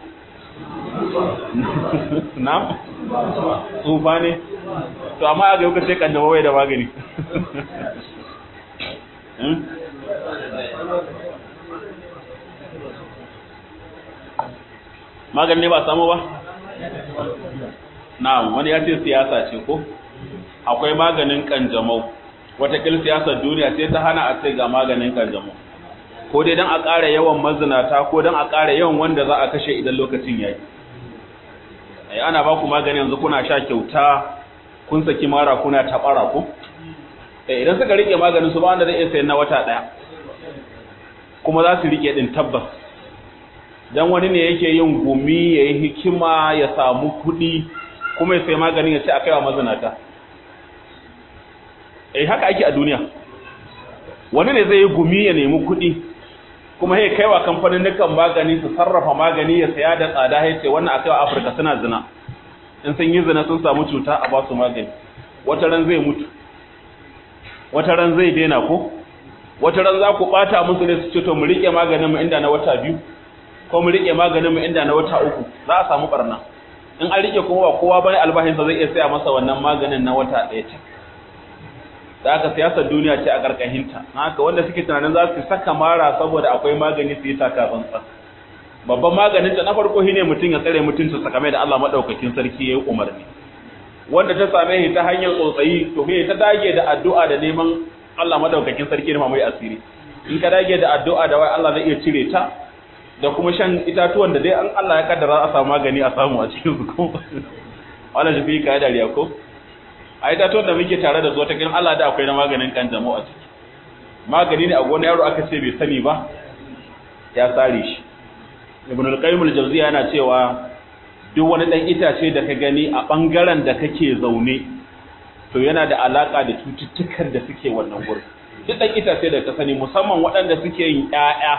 na tsufa ne to amma ga yau ka sai kan jamo bai da magani magani ne ba samu ba na wani ya ce siyasa ce ko akwai maganin kanjamau watakil siyasar duniya sai ta hana a ce ga maganin kanjamau ko dai don a ƙara yawan mazinata ko don a ƙara yawan wanda za a kashe idan lokacin ya yi ana ba ku magani yanzu kuna sha kyauta kun saki mara kuna taɓara ku idan suka rike maganin su ba wanda zai iya sayan na wata ɗaya kuma za su rike ɗin tabbas dan wani ne yake yin gumi ya yi hikima ya samu kuɗi kuma ya sai maganin ya ce a kaiwa mazinata eh haka ake a duniya wani ne zai yi gumi ya nemi kuɗi kuma ya kaiwa kamfanin nukan magani su sarrafa magani ya saya da tsada ya ce wannan a kaiwa afirka suna zina in sun yi zina sun samu cuta a ba su magani wata ran zai mutu wata ran zai daina ko wata ran za ku ɓata musu ne su ce to mu riƙe maganin mu inda na wata biyu ko mu rike maganin mu inda na wata uku za a samu barna in an rike kuma ba kowa bane albashinsa zai iya saya masa wannan maganin na wata ɗaya ta da aka siyasar duniya ce a karkashinta haka wanda suke tunanin za su saka mara saboda akwai magani su yi taka tsantsan babban maganin ta na farko shine mutum ya tsare mutuncin sa kamar da Allah madaukakin sarki yayi umarni wanda ta same shi ta hanyar tsotsayi to me ta dage da addu'a da neman Allah madaukakin sarki ne mai asiri in ka dage da addu'a da wai Allah zai iya cire ta da kuma shan itatuwan da dai an Allah ya kaddara a samu magani a samu a cikin su ko wala shi fi ka dariya ko a itatuwan da muke tare da su ta gidan Allah da akwai na maganin kanjamau a ciki magani ne a gona yaro aka ce bai sani ba ya sare shi ibn al-qayyim al-jawziya yana cewa duk wani dan itace da ka gani a bangaren da kake zaune to yana da alaka da cututtukan da suke wannan gurin duk dan itace da ka sani musamman waɗanda suke yin ƴaƴa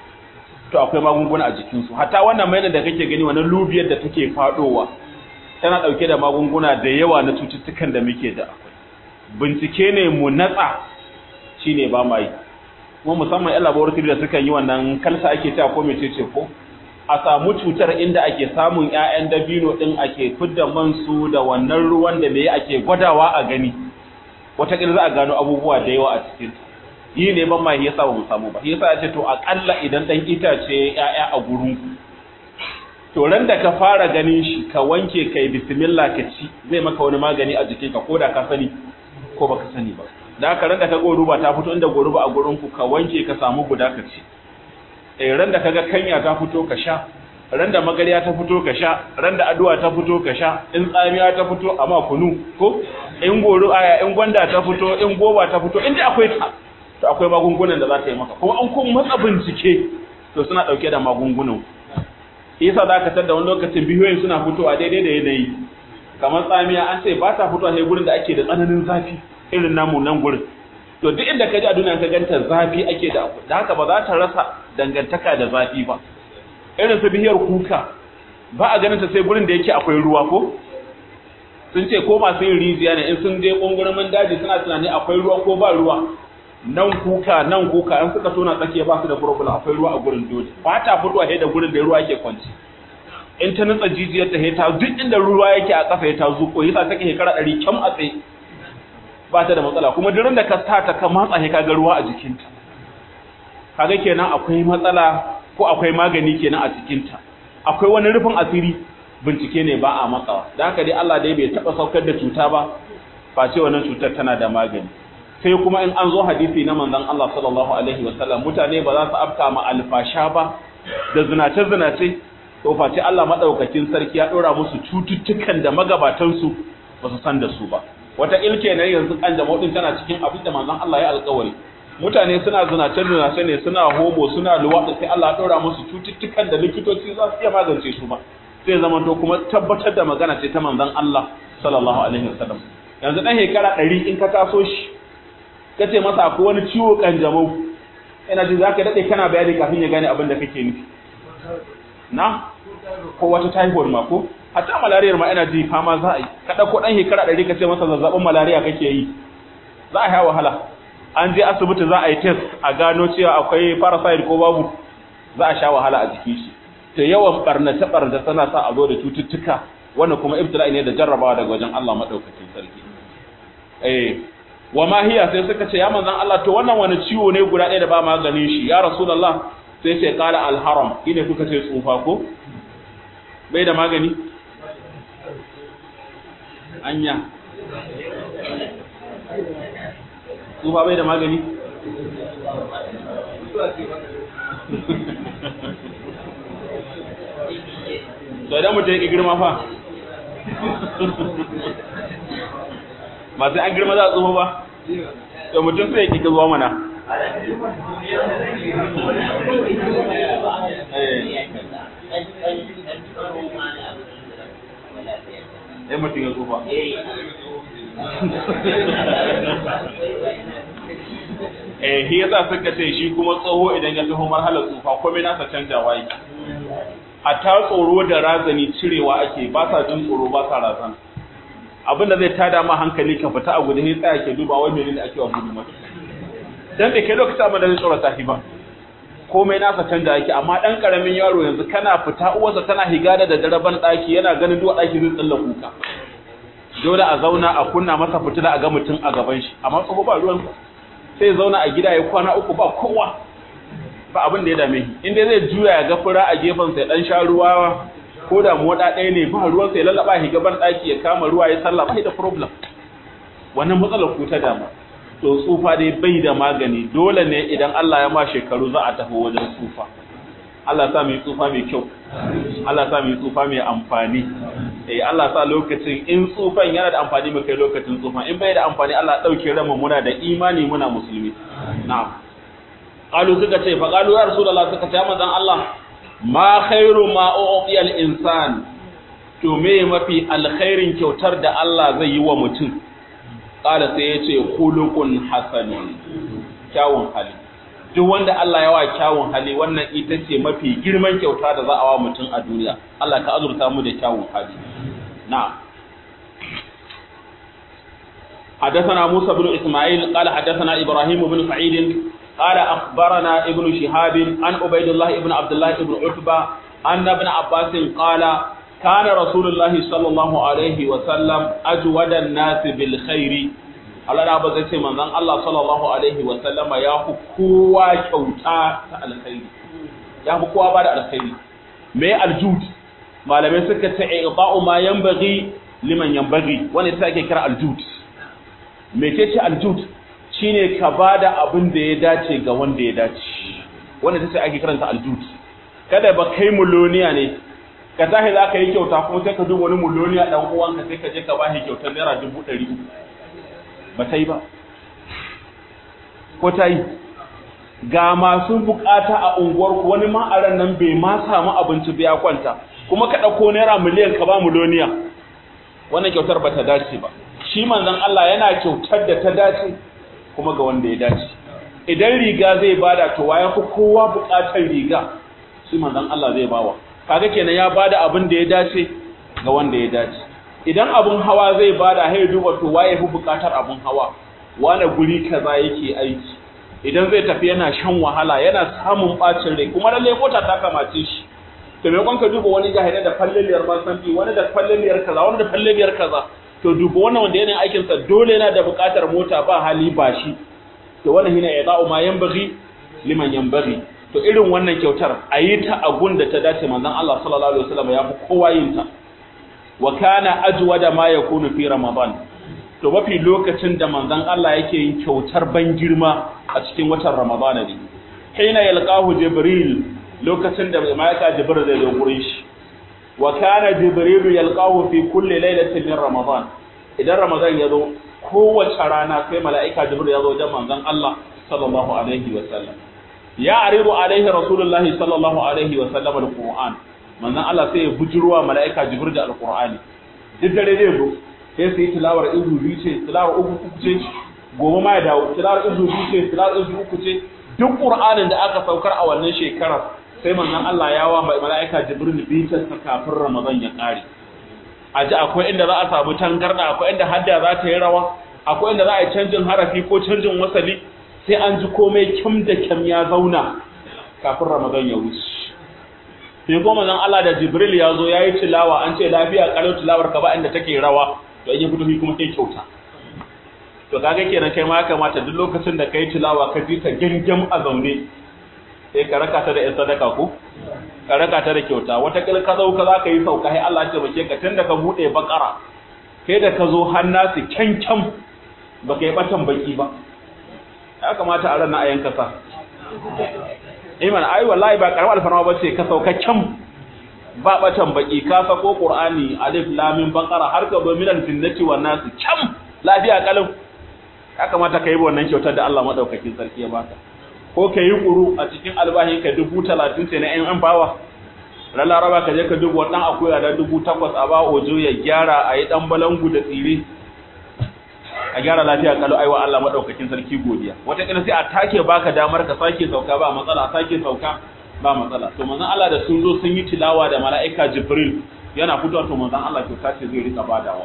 to akwai magunguna a jikinsu hatta wannan mai da kake gani wannan lubiyar da take fadowa tana dauke da magunguna da yawa na cututtukan da muke da akwai bincike ne mu natsa shine ba mai kuma musamman yan laboratory da suka yi wannan kalsa ake cewa ko mecece ko a samu cutar inda ake samun ƴaƴan dabino din ake fidda man su da wannan ruwan da me ake gwadawa a gani wata za a gano abubuwa da yawa a cikin yi ne ban ma yasa ba mu samu ba yasa ya ce to akalla idan dan itace ya'ya a gurin ku to ran da ka fara ganin shi ka wanke kai bismillah ka ci zai maka wani magani a jikin ka koda ka sani ko baka sani ba da haka ran da ka goruba ta fito inda goruba a gurin ku ka wanke ka samu guda ka ci eh ran da kaga kanya ta fito ka sha ran da magariya ta fito ka sha ran da addu'a ta fito ka sha in tsamiya ta fito amma kunu ko in goro aya in gwanda ta fito in goba ta fito inda akwai ta to akwai magungunan da za ta yi maka kuma an kun matsa bincike to suna dauke da magungunan yasa za ka tada wani lokacin bihiyoyin suna fitowa daidai da yanayi kamar tsamiya an ce ba ta fitowa sai gurin da ake da tsananin zafi irin namu nan gurin to duk inda ka ji a duniya ka ganta zafi ake da abu da haka ba za ta rasa dangantaka da zafi ba irin su bihiyar kuka ba a ganin ta sai gurin da yake akwai ruwa ko sun ce ko masu yin rijiya ne in sun je kungurumin daji suna tunani akwai ruwa ko ba ruwa nan kuka nan kuka an suka tona tsakiya ba su da problem akwai ruwa a gurin dole ba ta fitowa sai da gurin da ruwa yake kwanci in ta nutsa jijiyar ta ta duk inda ruwa yake a kafa ta zuko yasa take shekara ɗari kyam a tsaye ba ta da matsala kuma durin da ka sa ta ka matsa ka ga ruwa a jikinta kaga kenan akwai matsala ko akwai magani kenan a cikinta akwai wani rufin asiri bincike ne ba a matsawa da haka dai Allah dai bai taba saukar da cuta ba face wannan cutar tana da magani sai kuma in an zo hadisi na manzon Allah sallallahu alaihi wasallam mutane ba za su afka ma alfasha ba da zinace zinace to face Allah madaukakin sarki ya dora musu cututtukan da magabatan su ba su san da su ba wata ilke ne yanzu kan jama'u din tana cikin abin da manzon Allah ya alƙawari mutane suna zinace zinace ne suna homo suna luwaɗi sai Allah ya dora musu cututtukan da likitoci za su iya magance su ba sai zama to kuma tabbatar da magana ce ta manzon Allah sallallahu alaihi wasallam yanzu dan shekara 100 in ka taso shi kace masa akwai wani ciwo kanjamau ina ji zaka dade kana bayani kafin ya gane abin da kake nufi na ko wata typhoid ma ko hatta malaria ma ina ji fama za a yi ka dauko dan shekara 100 kace masa zazzabin malaria kake yi za a yi wahala an je asibiti za a yi test a gano cewa akwai parasite ko babu za a sha wahala a jikin shi ta yawan barnace barnace tana sa a zo da cututtuka wanda kuma ibtila'i ne da jarrabawa daga wajen Allah madaukakin sarki eh wa ma hiya sai suka ce ya manzon Allah to wannan wani ciwo ne guda ɗaya da ba maganin shi ya rasulullah sai ce qala al haram ine kuka ce tsufa ko bai da magani anya tsufa bai da magani to idan mutum ya girma fa ba sai an girma za a tsufa ba to mutum sai ya ƙi zuwa mana eh mutum ya tsufa eh shi yasa suka ce shi kuma tsoho idan ya taho marhalar tsufa komai nasa canjawa yake hatta tsoro da razani cirewa ake ba sa jin tsoro ba sa razana abinda zai tada ma hankali ka fita a gudu sai tsaya ke duba wai menene ake wa gudu mata dan bai kai lokacin abin da zai tsorata shi ba komai nasa canja yake amma dan karamin yaro yanzu kana fita uwarsa tana higa da daraban daki yana ganin duwa daki zai tsalla kuka dole a zauna a kunna masa fitila a ga mutum a gaban shi amma tsoho ba ruwansa sai zauna a gida ya kwana uku ba kowa ba abin da ya dame shi inda zai juya ya ga fura a gefen sai dan sha ruwa ko da moda ɗaya ne ba ruwan sai lallaba shi gaban ɗaki ya kama ruwa ya sallah bai da problem wannan matsalar ku ta dama to tsufa dai bai da magani dole ne idan Allah ya ma shekaru za a tafi wajen tsufa Allah sa mu yi tsufa mai kyau Allah sa mu yi tsufa mai amfani eh Allah sa lokacin in tsufan yana da amfani mu kai lokacin tsufan in bai da amfani Allah dauke ranmu muna da imani muna musulmi na'am qalu suka ce fa qalu ya rasulullah suka ce manzon Allah ma khairu ma u'tiya al-insan to me mafi alkhairin kyautar da Allah zai yi wa mutum qala sai yace khuluqun hasanun kyawun hali duk wanda Allah ya wa kyawun hali wannan ita ce mafi girman kyauta da za a wa mutum a duniya Allah ka azurta mu da kyawun hali na'am حدثنا موسى بن إسماعيل قال حدثنا إبراهيم بن سعيد قال أخبرنا ابن شهاب عن عبيد الله بن عبد الله بن عتبة أن ابن عباس قال كان رسول الله صلى الله عليه وسلم أجود الناس بالخير Allah na ba zai ce manzon Allah sallallahu alaihi wa sallama ya fi kowa kyauta ta alkhairi ya fi kowa ba da alkhairi me aljud malamai suka ce i'ta'u ma yanbaghi liman yanbaghi wanda ita ake kira aljud me ce ce aljud shine ka bada abin da ya dace ga wanda ya dace wanda ita ce ake kiranta aljud kada ba kai muloniya ne ka tahi za ka yi kyauta kuma sai ka duba wani muloniya dan uwanka sai ka je ka bashi kyautar naira dubu ɗari uku ba ta yi ba ko ta yi ga masu bukata a unguwarku wani ma a ran nan bai ma samu abinci biya kwanta kuma ka ɗauko naira miliyan ka ba miloniya wannan kyautar ba ta dace ba shi manzon Allah yana kyautar da ta dace kuma ga wanda ya dace idan riga zai bada to ya fi kowa bukatar riga shi manzon Allah zai bawa kaga kenan ya bada abin da ya dace ga wanda ya dace idan abun hawa zai bada hai duba to waye fi bukatar abun hawa wane guri kaza yake aiki idan zai tafi yana shan wahala yana samun bacin rai kuma lalle mota ta kamace shi to me ka duba wani jahilai da falliliyar masanti wani da falliliyar kaza wani da falliliyar kaza to duba wannan wanda yana aikin sa dole yana da buƙatar mota ba hali ba shi to wannan hina yada'u ma yanbaghi liman yanbaghi to irin wannan kyautar ayi ta a da ta dace manzon Allah sallallahu alaihi wasallam ya fi kowa yin ta wa kana ajwada ma yakunu fi ramadan to mafi lokacin da manzon Allah yake yin kyautar ban girma a cikin watan ramadana ne hina yalqahu jibril lokacin da malaika jibril zai zo gurin shi wa kana jibril yalqahu fi kulli lailatin min ramadan idan ramadan ya zo kowace rana sai malaika jibril ya zo wajen manzon Allah sallallahu alaihi wa sallam ya aridu alaihi rasulullahi sallallahu alaihi wa sallam alquran manzon Allah sai ya bujurwa malaika jibril da alqurani duk dare zai zo sai su yi tilawar izu biyu ce tilawar uku uku ce gobe ma ya dawo tilawar izu biyu ce tilawar izu uku ce duk qur'anin da aka saukar a wannan shekarar sai manzon Allah ya wa mala'ika jibril bitar sa kafin ramadan ya kare a ji akwai inda za a samu tangarda akwai inda hadda za ta yi rawa akwai inda za a yi canjin harafi ko canjin wasali sai an ji komai kyam da kyam ya zauna kafin ramadan ya wuce sai kuma manzon Allah da jibril ya zo ya yi tilawa an ce lafiya kalau tilawar ka ba inda take rawa to in ya fito kuma sai kyauta to kaga kenan kai ma ya kamata duk lokacin da kai tilawa ka ji ka gingim a zaune sai ka raka ta da yan sadaka ko ka raka ta da kyauta wata kil ka zo ka za ka yi sauka sai Allah ya taimake ka tunda ka bude bakara kai da ka zo hannasi kyankyan ba kai batan baki ba ya kamata a ran na ayanka sa iman ai wallahi ba karamar alfarma ba ce ka sauka kyan ba batan baki ka sako qur'ani alif lam mim baqara har ka zo minal jinnati wan nas kyan lafiya kalam ya kamata ka yi wannan kyautar da Allah madaukakin sarki ya baka ko ka yi kuru a cikin albahin ka dubu talatin sai na yan bawa ran laraba ka je ka dubu wannan akuya da dubu takwas a ba ojo ya gyara a yi dan balangu da tsire a gyara lafiya kalau aiwa Allah madaukakin sarki godiya wata kila sai a take baka damar ka sake sauka ba matsala sake sauka ba matsala to manzon Allah da sun zo sun yi tilawa da mala'ika Jibril yana fitowa to manzon Allah kyauta ce zai rika badawa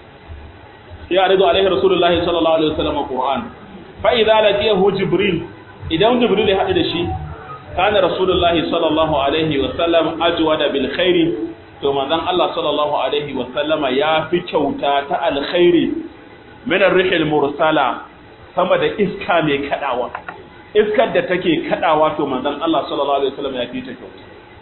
ya rido alaihi rasulullahi sallallahu alaihi wasallam Qur'an fa idza laqiyahu Jibril idan Jibril ya hadu da shi kana rasulullahi sallallahu alaihi wasallam ajwada bil khairi to manzon Allah sallallahu alaihi wasallama ya fi kyauta ta alkhairi minar rihil mursala sama da iska mai kadawa iskar da take kadawa to manzon Allah sallallahu alaihi wasallam ya fi ta kyau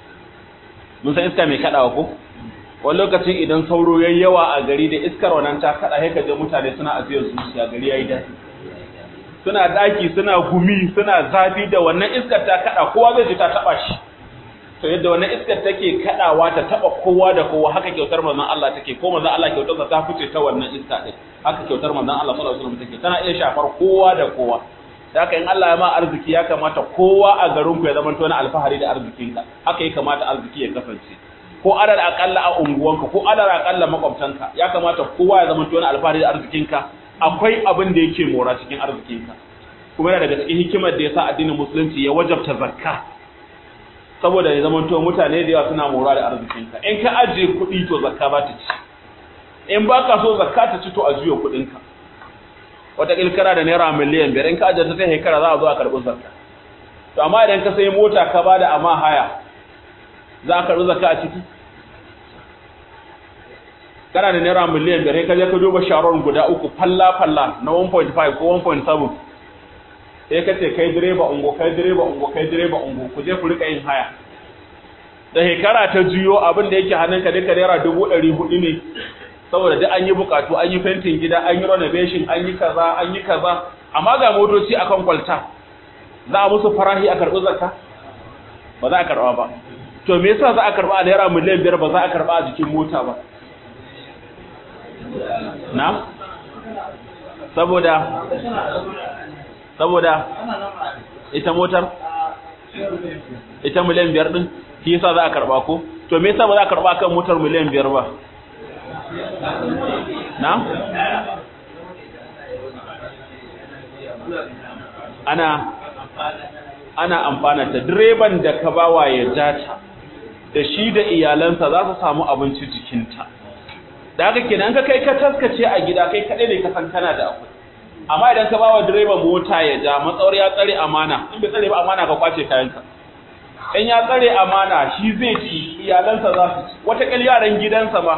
mun san iska mai kadawa ko wani lokacin idan sauro yayi yawa a gari da iskar wannan ta kada sai kaje mutane suna aziyar zuciya gari yayi dadi suna daki suna gumi suna zafi da wannan iskar ta kada kowa zai ji ta taba shi to yadda wannan iskar take kadawa ta taba kowa da kowa haka kyautar manzon Allah take ko manzon Allah kyautar ta fice ta wannan iska din haka kyautar manzon Allah sallallahu alaihi wasallam take tana iya shafar kowa da kowa haka in Allah ya ma arziki ya kamata kowa a garin ku ya zama to na alfahari da arzikinka haka ya kamata arziki ya kasance ko adar akalla a unguwanka ko adar akalla makwabtanka ya kamata kowa ya zama to na alfahari da arzikinka akwai abin da yake mora cikin arzikinka kuma yana daga cikin hikimar da yasa addinin musulunci ya wajabta zakka saboda ya zama to mutane da yawa suna mora da arzikinka in ka ajiye kuɗi to zakka ba ta ci in ba ka so zakka ta ci to a juya kuɗinka wata kilkara da naira miliyan biyar in ka ajiye ta sai shekara za a zo a karɓi zakka to amma idan ka sai mota ka ba da amma haya za a karɓi zakka a ciki kana da naira miliyan biyar ka je ka duba sharon guda uku falla falla na 1.5 ko 1.7 sai ka ce kai direba ungo kai direba ungo kai direba ungo ku je ku rika yin haya da shekara ta juyo abin da yake hannunka duka naira dubu ɗari hudu ne saboda duk an yi bukatu an yi fentin gida an yi renovation an yi kaza an yi kaza amma ga motoci akan kwalta za a musu farahi a karɓi zakka ba za a karɓa ba to me yasa za a karɓa a naira miliyan biyar ba za a karɓa a jikin mota ba na saboda saboda ita motar ita miliyan biyar din shi yasa za a karba ko to me yasa ba za a karba kan motar miliyan biyar ba na ana ana amfana ta direban da ka bawa ya jata da shi da iyalansa za su samu abinci jikinta da haka kenan ka kai ka taskace a gida kai kaɗai ne ka san kana da akwai amma idan ka bawa direban mota ya ja matsawar ya tsare amana in bai tsare ba amana ka kwace kayanka in ya tsare amana shi zai ci iyalansa za su ci wata yaran gidansa ma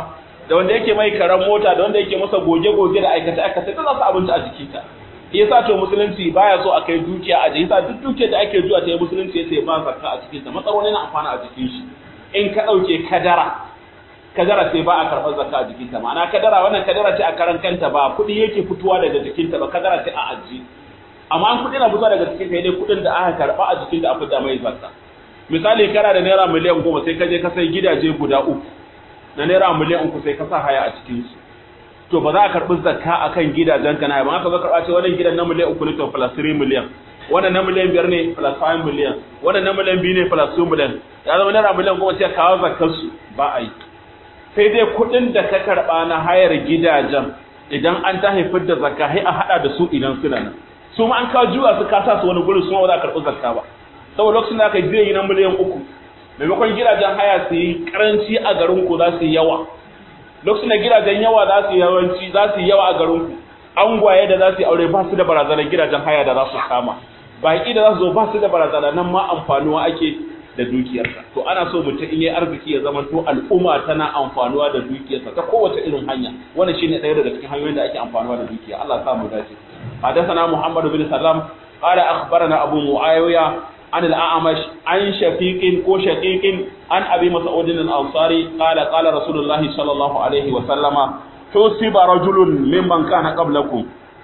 da wanda yake mai karan mota da wanda yake masa goge-goge da aikace-aikace da za su abinci a jikinta yasa to musulunci baya so a kai dukiya a yasa duk dukiyar da ake zuwa ta yi musulunci yace ba zakka a cikinta matsaroni na amfana a jikin shi in ka dauke kadara kadara sai ba a karɓar zakka a jikinta ma'ana kadara wannan kadara ce a karan kanta ba kuɗi yake fitowa daga jikinta ba kadara ce a aji amma an kuɗi na fitowa daga jikinta dai kuɗin da aka karɓa a jikinta a fita mai zakka misali kana da naira miliyan goma sai ka je ka sai gidaje guda uku na naira miliyan uku sai ka sa haya a cikinsu to ba za a karɓi zakka a kan gidajen ka na ba aka zo karɓa ce wannan gidan na miliyan uku ne to plus 3 miliyan wannan na miliyan biyar ne plus 5 miliyan wannan na miliyan biyu ne plus 2 miliyan ya zama naira miliyan goma sai kawo zakkar su ba a yi sai dai kuɗin da ka karɓa na hayar gidajen idan an ta haifar da zakka sai a haɗa da su idan suna nan su ma an kawo juwa su kasa su wani gurin su ma ba za a karɓi zakka ba saboda lokacin da aka yi na miliyan uku maimakon gidajen haya su yi karanci a garin ku za su yi yawa lokacin da gidajen yawa za su yi yawanci za su yi yawa a garin ku angwaye da za su yi aure ba su da barazanar gidajen haya da za su kama baƙi da za su zo ba su da barazana nan ma amfanuwa ake da dukiyarsa to ana so mutum in yi arziki ya zama to al'umma tana amfanuwa da dukiyarsa ta kowace irin hanya wannan shine ɗaya daga cikin hanyoyin da ake amfanuwa da dukiya Allah ya sa mu dace حدثنا محمد بن سلام قال أخبرنا أبو معاوية عن الأعمش عن شفيق كو شقيق عن أبي مسعود الأنصاري قال قال رسول الله صلى الله عليه وسلم حسب رجل ممن كان قبلكم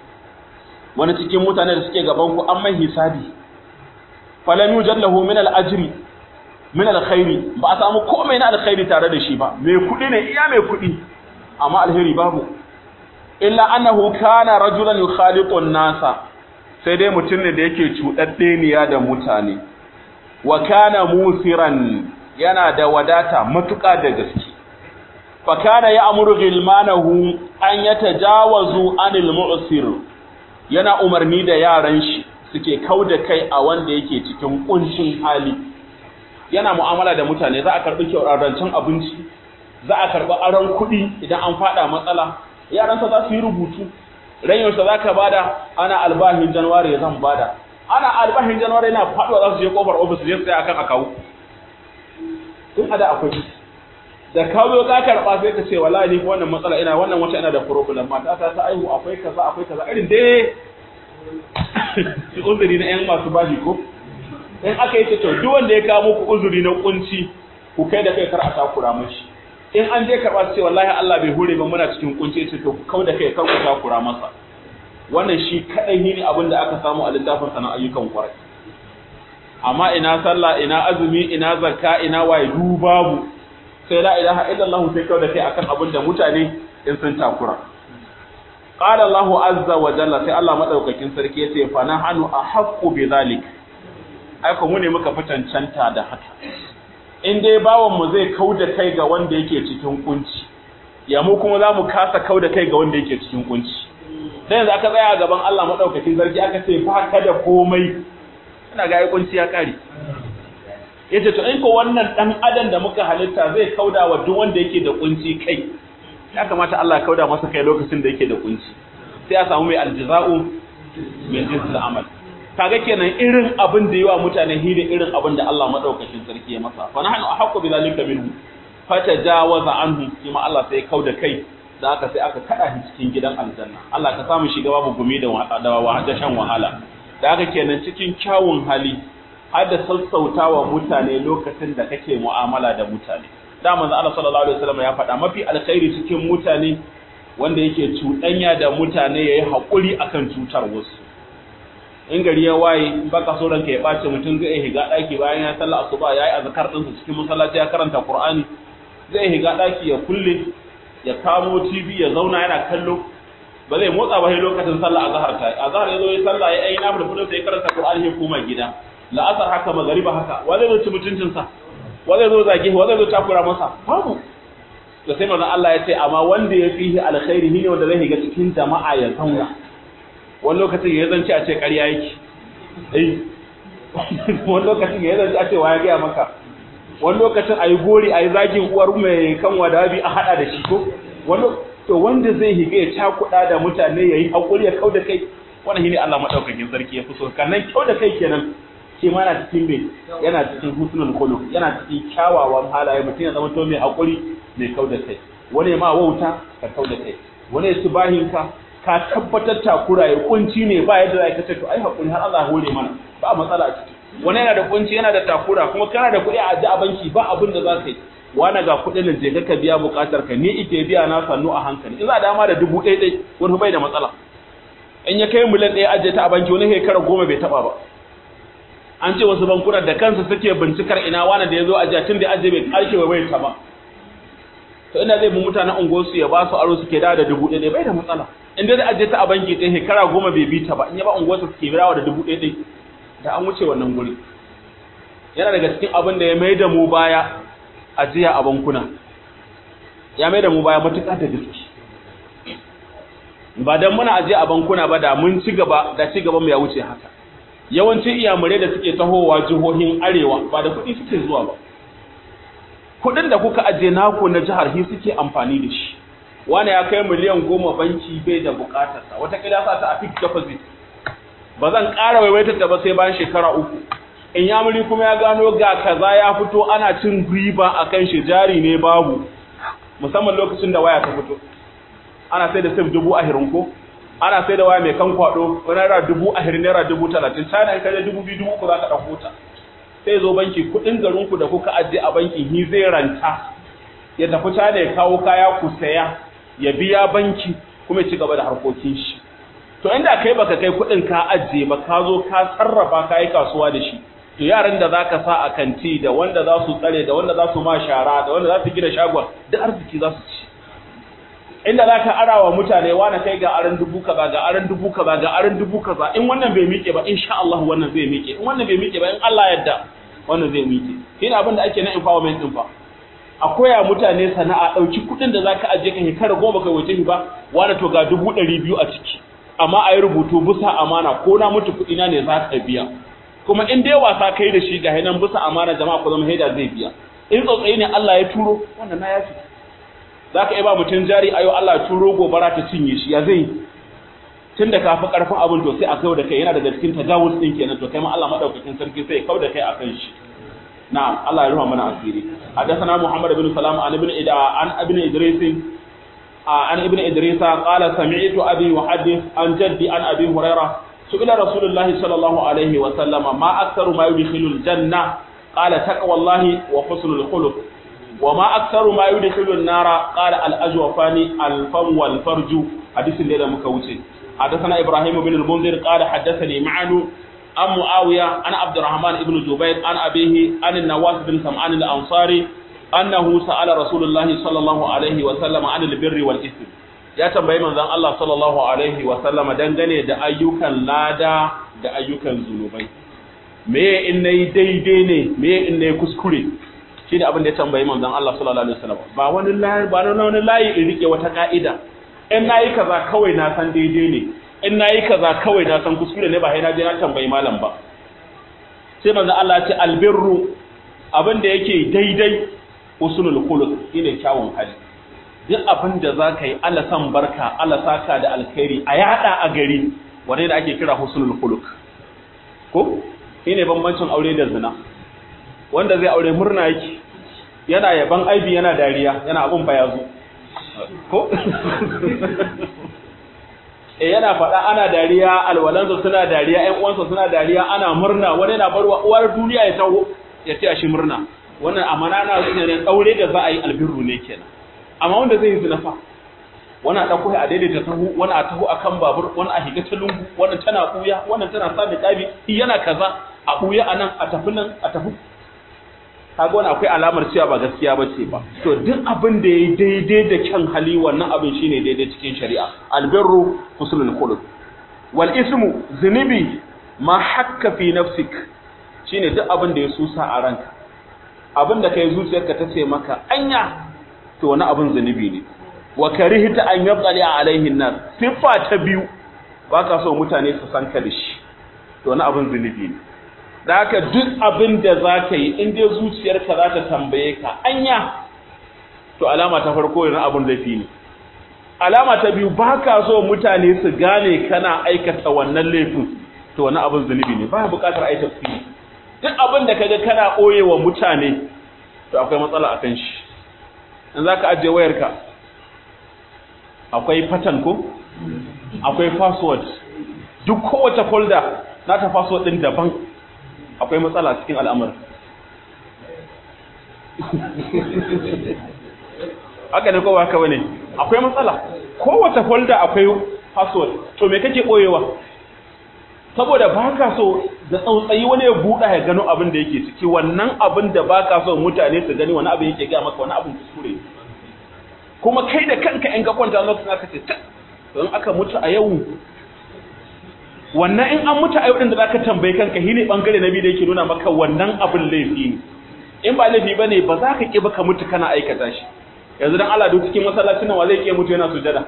wani cikin mutane da suke gaban ku an mai hisabi falam yujad lahu min al-ajri min al-khairi ba a samu komai na alkhairi tare da shi ba mai kudi ne iya mai kudi amma alheri babu illa annahu kana rajulan yukhaliqu an-nasa sai dai mutum ne da yake cuɗaɗɗeniya da mutane wa kana musiran yana da wadata matuƙa da gaske fa kana ya'muru ghilmanahu an yatajawazu anil mu'sir yana umarni da yaran shi suke kauda kai a wanda yake cikin kuncin hali yana mu'amala da mutane za a karbi kyaurancin abinci za a karbi aron kuɗi idan an fada matsala yaransa za su yi rubutu rayuwarsa za ka bada ana albahin januwari zan bada ana albahin januwari yana faɗuwa za su je kofar ofis je tsaye akan akawu tun ada akwai da kawo ka karɓa sai ka ce wallahi ni wannan matsala ina wannan wata ina da problem mata ta ta aihu akwai kaza akwai kaza irin dai shi uzuri na yan masu bashi ko in aka yi to duk wanda ya kawo muku uzuri na kunci ku kai da kai kar a takura mashi in an je karɓa su ce wallahi Allah bai hure ba muna cikin kunci ce to ku kau da kai kar ku takura masa wannan shi kadai ne abin da aka samu a littafin sana ayyukan kwarai amma ina sallah ina azumi ina zakka ina waye du babu sai la ilaha illallah sai kau da kai akan abin da mutane in sun takura qala Allah azza wa jalla sai Allah madaukakin sarki yace fa nahnu ahaqqu bi zalik ai ko mu ne muka fi cancanta da haka in dai bawan mu zai kau da kai ga wanda yake cikin kunci ya mu kuma za mu kasa kau da kai ga wanda yake cikin kunci dan yanzu aka tsaya a gaban Allah madaukakin sarki aka ce ba ka da komai ina ga ai kunci ya kare yace to in ko wannan dan adam da muka halitta zai kauda wa duk wanda yake da kunci kai ya kamata Allah ya kauda masa kai lokacin da yake da kunci sai a samu mai aljaza'u min jinsil amal kaga kenan irin abin da yawa mutane hidin irin abin da Allah madaukakin sarki ya masa fa nahnu ahqqu bi zalika minhu fatajawaza anhu kuma Allah sai kauda kai da aka sai aka kada shi cikin gidan aljanna Allah ka samu shiga babu gumi da da shan wahala da haka kenan cikin kyawun hali har da sassautawa mutane lokacin da kake mu'amala da mutane da manzo Allah sallallahu alaihi wasallam ya faɗa mafi alkhairi cikin mutane wanda yake cuɗanya da mutane yayi hakuri akan cutar wasu in gari ya waye baka so ranka ya bace mutum zai higa daki bayan ya sallah asuba yayi azkar din cikin masallaci ya karanta Qur'ani zai higa daki ya kulle ya kamo TV ya zauna yana kallo ba zai motsa ba sai lokacin sallah azhar ta azhar yazo ya sallah ya ayi nafil fudin sai karanta Qur'ani ya koma gida la'asar haka magariba haka wa zai zo ci mutuncin sa wa zai zo zage wa zai zo takura masa babu to sai manzon Allah ya ce amma wanda ya fihi alkhairi ne wanda zai higa cikin jama'a ya zauna wani lokacin ya zance a ce ƙarya yake eh wani lokacin ya zance a ce wa ya gaya maka wani lokacin a yi gori a yi zagin uwar mai kan wadabi a haɗa da shi ko wani to wanda zai higa ya cakuɗa da mutane ya yi haƙuri ya kau da kai wannan shine Allah madaukakin sarki ya fi so kannan kau da kai kenan shi ma yana cikin me yana cikin husnul khuluq yana cikin kyawawan halaye mutum ya zama to mai haƙuri mai kau da kai wani ma wauta ka kau da kai wani ya bahinka ka tabbatar takura ya kunci ne ba yadda za ka ce to ai hakuri har Allah hore mana ba matsala a ciki wani yana da kunci yana da takura kuma kana da kuɗi a a banki ba abin da za ka yi wani ga kuɗin da je ka biya buƙatar ka ni ike biya na sannu a hankali in za a dama da dubu ɗaya ɗai wani bai da matsala in ya kai miliyan ɗaya ajiye ta a banki wani shekara goma bai taɓa ba an ce wasu bankuna da kansu suke bincikar ina wani da ya zo ajiya tun da ajiye bai ƙarshe wa bai ta ba to ina zai bi mutanen unguwarsu ya ba su aro suke dawo da dubu ɗaya bai da matsala in dai ajiye ta a banki ɗaya shekara goma bai bi ta ba in ya ba unguwarsu suke birawa da dubu ɗaya ɗaya da an wuce wannan guri yana daga cikin abin da ya mai da mu baya ajiya a bankuna ya mai da mu baya matuƙa da gaske ba dan muna ajiya a bankuna ba da mun ci gaba da ci gaban mu ya wuce haka yawancin iyamurai da suke tahowa jihohin arewa ba da kuɗi suke zuwa ba kuɗin da kuka ajiye naku na jihar hi suke amfani da shi wani ya kai miliyan goma banki bai da bukatarsa watakila sa ta a fixed deposit ba zan ƙara waiwaitar ta ba sai bayan shekara uku in yamuri kuma ya gano ga kaza ya fito ana cin riba a kan shi jari ne babu musamman lokacin da waya ta fito ana sai da sif dubu ahirin ko ana sai da waya mai kan kwado naira dubu ahirin naira dubu talatin china in kaje dubu biyu dubu uku za ka ɗauko ta sai zo banki kuɗin garinku da kuka ajiye a bankin hi zai ranta ya tafi china ya kawo kaya ku saya ya biya banki kuma ya ci gaba da harkokin shi to inda kai baka kai kuɗin ka ajiye ba ka zo ka sarrafa ka yi kasuwa da shi to yaran da zaka sa a kanti da wanda za su tsare da wanda za su ma shara da wanda za su gina shagon duk arziki za su ci inda zaka arawa mutane wani kai ga aran dubu kaza ga aran dubu kaza ga aran dubu kaza in wannan bai miƙe ba insha Allah wannan zai miƙe in wannan bai miƙe ba in Allah yadda wannan zai miƙe shine abin da ake na empowerment din fa a koya mutane sana'a ɗauki kuɗin da zaka aje ka shekara goma kai waje ba wani to ga dubu ɗari biyu a ciki amma a yi rubutu bisa amana ko na mutu kuɗi na ne za ka biya kuma in dai wasa kai da shi ga hinan bisa amana jama'a ko zama haida zai biya in tsautsayi ne Allah ya turo wannan na yafi za ka iya ba mutum jari ayo Allah ya turo gobara ta cinye shi ya zai tun da ka fi ƙarfin abin to sai a kai da kai yana daga cikin tajawuz ɗin kenan to kai ma Allah maɗaukakin sarki sai ya kau da kai a kan shi نعم الله يرحمه من أسيري حدثنا محمد بن سلام عن ابن إد... عن ابن إدريس عن ابن إدريس قال سمعت أبي يحدث عن جدي عن أبي هريرة سئل رسول الله صلى الله عليه وسلم ما أكثر ما يدخل الجنة قال تقوى الله وحسن الخلق وما أكثر ما يدخل النار قال الأجوفان الفم والفرج حديث الليلة مكوتي حدثنا إبراهيم بن المنذر قال حدثني معن عن معاوية عن عبد الرحمن بن جبير عن أبيه عن النواس بن سمعان الأنصاري أنه سأل رسول الله صلى الله عليه وسلم عن البر والإثم ya tambayi manzon Allah sallallahu alaihi wa sallama dangane da ayyukan lada da ayyukan zunubai me in nayi daidai ne me in nayi kuskure shine abin da ya tambayi manzon Allah sallallahu alaihi wasallam ba wani layi ba wani layi in rike wata ka'ida in nayi kaza kawai na san daidai ne in nayi kaza kawai na san kuskure ne ba sai na je na tambayi malam ba sai manzon Allah ya ce albirru abin da yake daidai usulul khuluq shine kyawun hali duk abin da za ka yi Allah san barka Allah saka da alkhairi a yada a gari wanda da ake kira husnul khuluq ko shine bambancin aure da zina wanda zai aure murna yake yana yaban aibi yana dariya yana abun fa yazo ko eh yana faɗa ana dariya alwalansa suna dariya ƴan uwansa suna dariya ana murna wani yana barwa uwar duniya ya taho ya ce shi murna wannan amana na ne aure da za a yi albirru ne kenan amma wanda zai yi zina fa wani a ɗauko a daidaita tahu wani a taho a kan babur wani a higa ta lungu wannan tana ɓuya wannan tana sa da ƙabi yana kaza a ɓuya a nan a tafi nan a tafi kaga wani akwai alamar cewa ba gaskiya ba ce ba to duk abin da ya daidai da kyan hali wannan abin shine daidai cikin shari'a albirru husnul khuluq wal ismu zunubi ma hakka fi nafsik shine duk abin da ya susa a ranka abin da kai zuciyarka ta ce maka anya to wani abin zunubi ne wa karihta an yabqali alaihi nas sifa ta biyu baka so mutane su san ka da shi to wani abin zunubi ne da haka duk abin da zaka yi in dai zuciyarka za ta tambaye ka anya to alama ta farko yana abin laifi ne alama ta biyu baka so mutane su gane kana aikata wannan laifin to wani abin zunubi ne baya bukatar ai tafsiri duk abin da kaga kana wa mutane to akwai matsala akan shi in za ka ajiye wayarka akwai pattern ko akwai password duk kowace folder na ta password din daban akwai matsala cikin al'amarin haka ne kowa haka bane akwai matsala kowace folder akwai password to me kake boyewa saboda baka so da tsautsayi wani ya buɗa ya gano abin da yake ciki wannan abin da baka so mutane su gani wani abin yake ga maka wani abin kuskure kuma kai da kanka in ka kwanta lokacin aka ce ta don aka mutu a yau wannan in an mutu a yau din da zaka tambaye kanka shine bangare na biyu da yake nuna maka wannan abin laifi ne in ba laifi bane ba za ka ki ba ka mutu kana aikata shi yanzu dan Allah duk cikin masallacin nan wa zai ki mutu yana sujada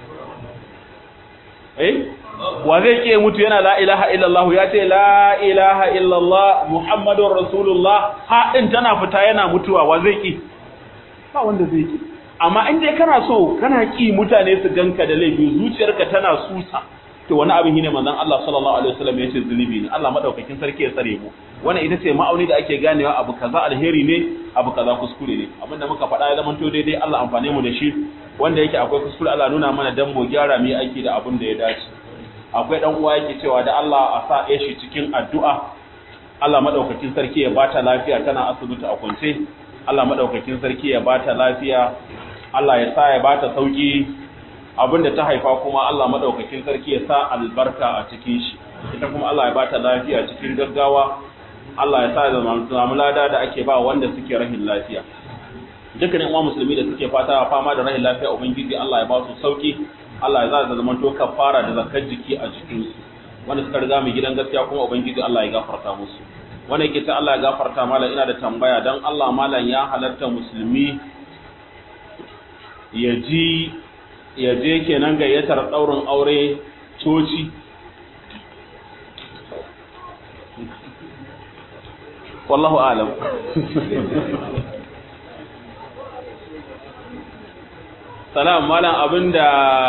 eh wa zai ki mutu yana la ilaha illallah ya ce la ilaha illallah muhammadur rasulullah ha din tana fita yana mutuwa wa zai ki ba wanda zai ki amma in dai kana so kana ki mutane su ganka da laifi zuciyarka tana susa to wani abin shine manzon Allah sallallahu alaihi wasallam yace zunubi ne Allah madaukakin sarki ya tsare mu wannan ita ce ma'auni da ake ganewa abu kaza alheri ne abu kaza kuskure ne abinda muka faɗa ya zama to daidai Allah amfane mu da shi wanda yake akwai kuskure Allah nuna mana dan mu gyara mu aiki da abin da ya dace akwai dan uwa yake cewa da Allah a sa ya shi cikin addu'a Allah madaukakin sarki ya bata lafiya tana asibiti a kwance Allah madaukakin sarki ya bata lafiya Allah ya sa ya bata sauki abinda ta haifa kuma Allah madaukakin sarki ya sa albarka a cikin shi ita kuma Allah ya bata lafiya cikin gaggawa Allah ya sa da zamu lada da ake ba wanda suke rahin lafiya dukkanin uwa musulmi da suke fata fama da rahin lafiya ubangiji Allah ya ba su sauki Allah ya za da zaman to kafara da zakar jiki a jikin su wanda suka riga mu gidan gaskiya kuma ubangiji Allah ya gafarta musu wanda yake ta Allah ya gafarta malam ina da tambaya dan Allah malam ya halatta musulmi ya ji ya je kenan gayyatar ɗaurin aure coci wallahu alam salam malam abinda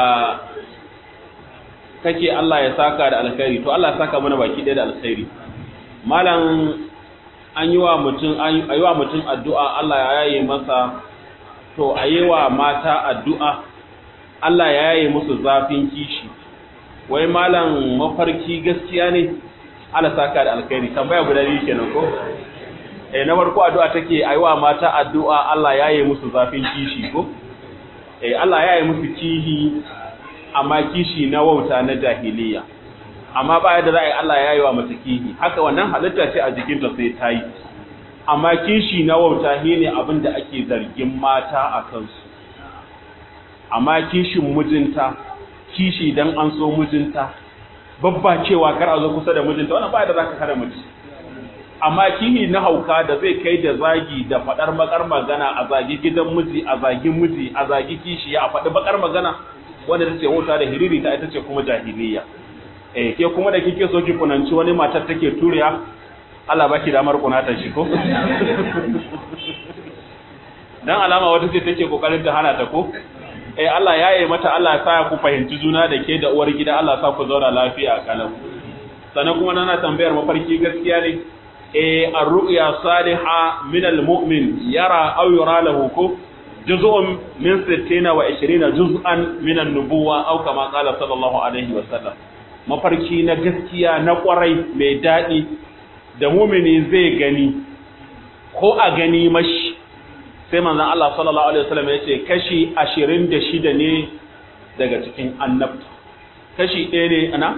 kake Allah ya saka da alkhairi to Allah ya saka mana baki ɗaya da alkhairi malam an yi wa mutum an yi wa mutum addu'a Allah ya yaye masa to a yi wa mata addu'a Allah ya yaye musu zafin kishi wai malam mafarki gaskiya ne Allah saka da alkhairi tambaya guda biyu kenan ko eh na farko addu'a take aiwa mata addu'a Allah ya yaye musu zafin kishi ko eh Allah ya yaye musu kihi amma kishi na wauta na jahiliya amma ba yadda za a yi Allah ya yaye wa mata kihi haka wannan halitta ce a jikinta sai ta yi amma kishi na wauta shine abin da ake zargin mata a kansu amma kishin mijinta kishi dan an so mijinta babba cewa kar a zo kusa da mijinta wannan ba da zaka kare miji amma kihi na hauka da zai kai da zagi da fadar bakar magana a zagi gidan miji a zagi miji a zagi kishi a faɗi bakar magana wanda tace wuta da hiriri ta ita ce kuma jahiliya eh ke kuma da kike so ki kunanci wani matar take turiya Allah baki damar kunata shi ko dan alama wata ce take kokarin ta hana ta ko eh Allah ya yi mata Allah ya sa ku fahimci juna da ke da uwar gida Allah sa ku zauna lafiya a kalam sannan kuma nana tambayar mafarki gaskiya ne eh ar-ru'ya salihah min al-mu'min yara aw yura lahu ko juz'un min 60 wa 20 juz'an min an-nubuwa aw kama qala sallallahu alaihi wa sallam mafarki na gaskiya na kwarai mai dadi da mu'mini zai gani ko a gani mashi sai manzon Allah sallallahu alaihi wasallam ya ce kashi 26 ne daga cikin annabta kashi ɗaya ne ana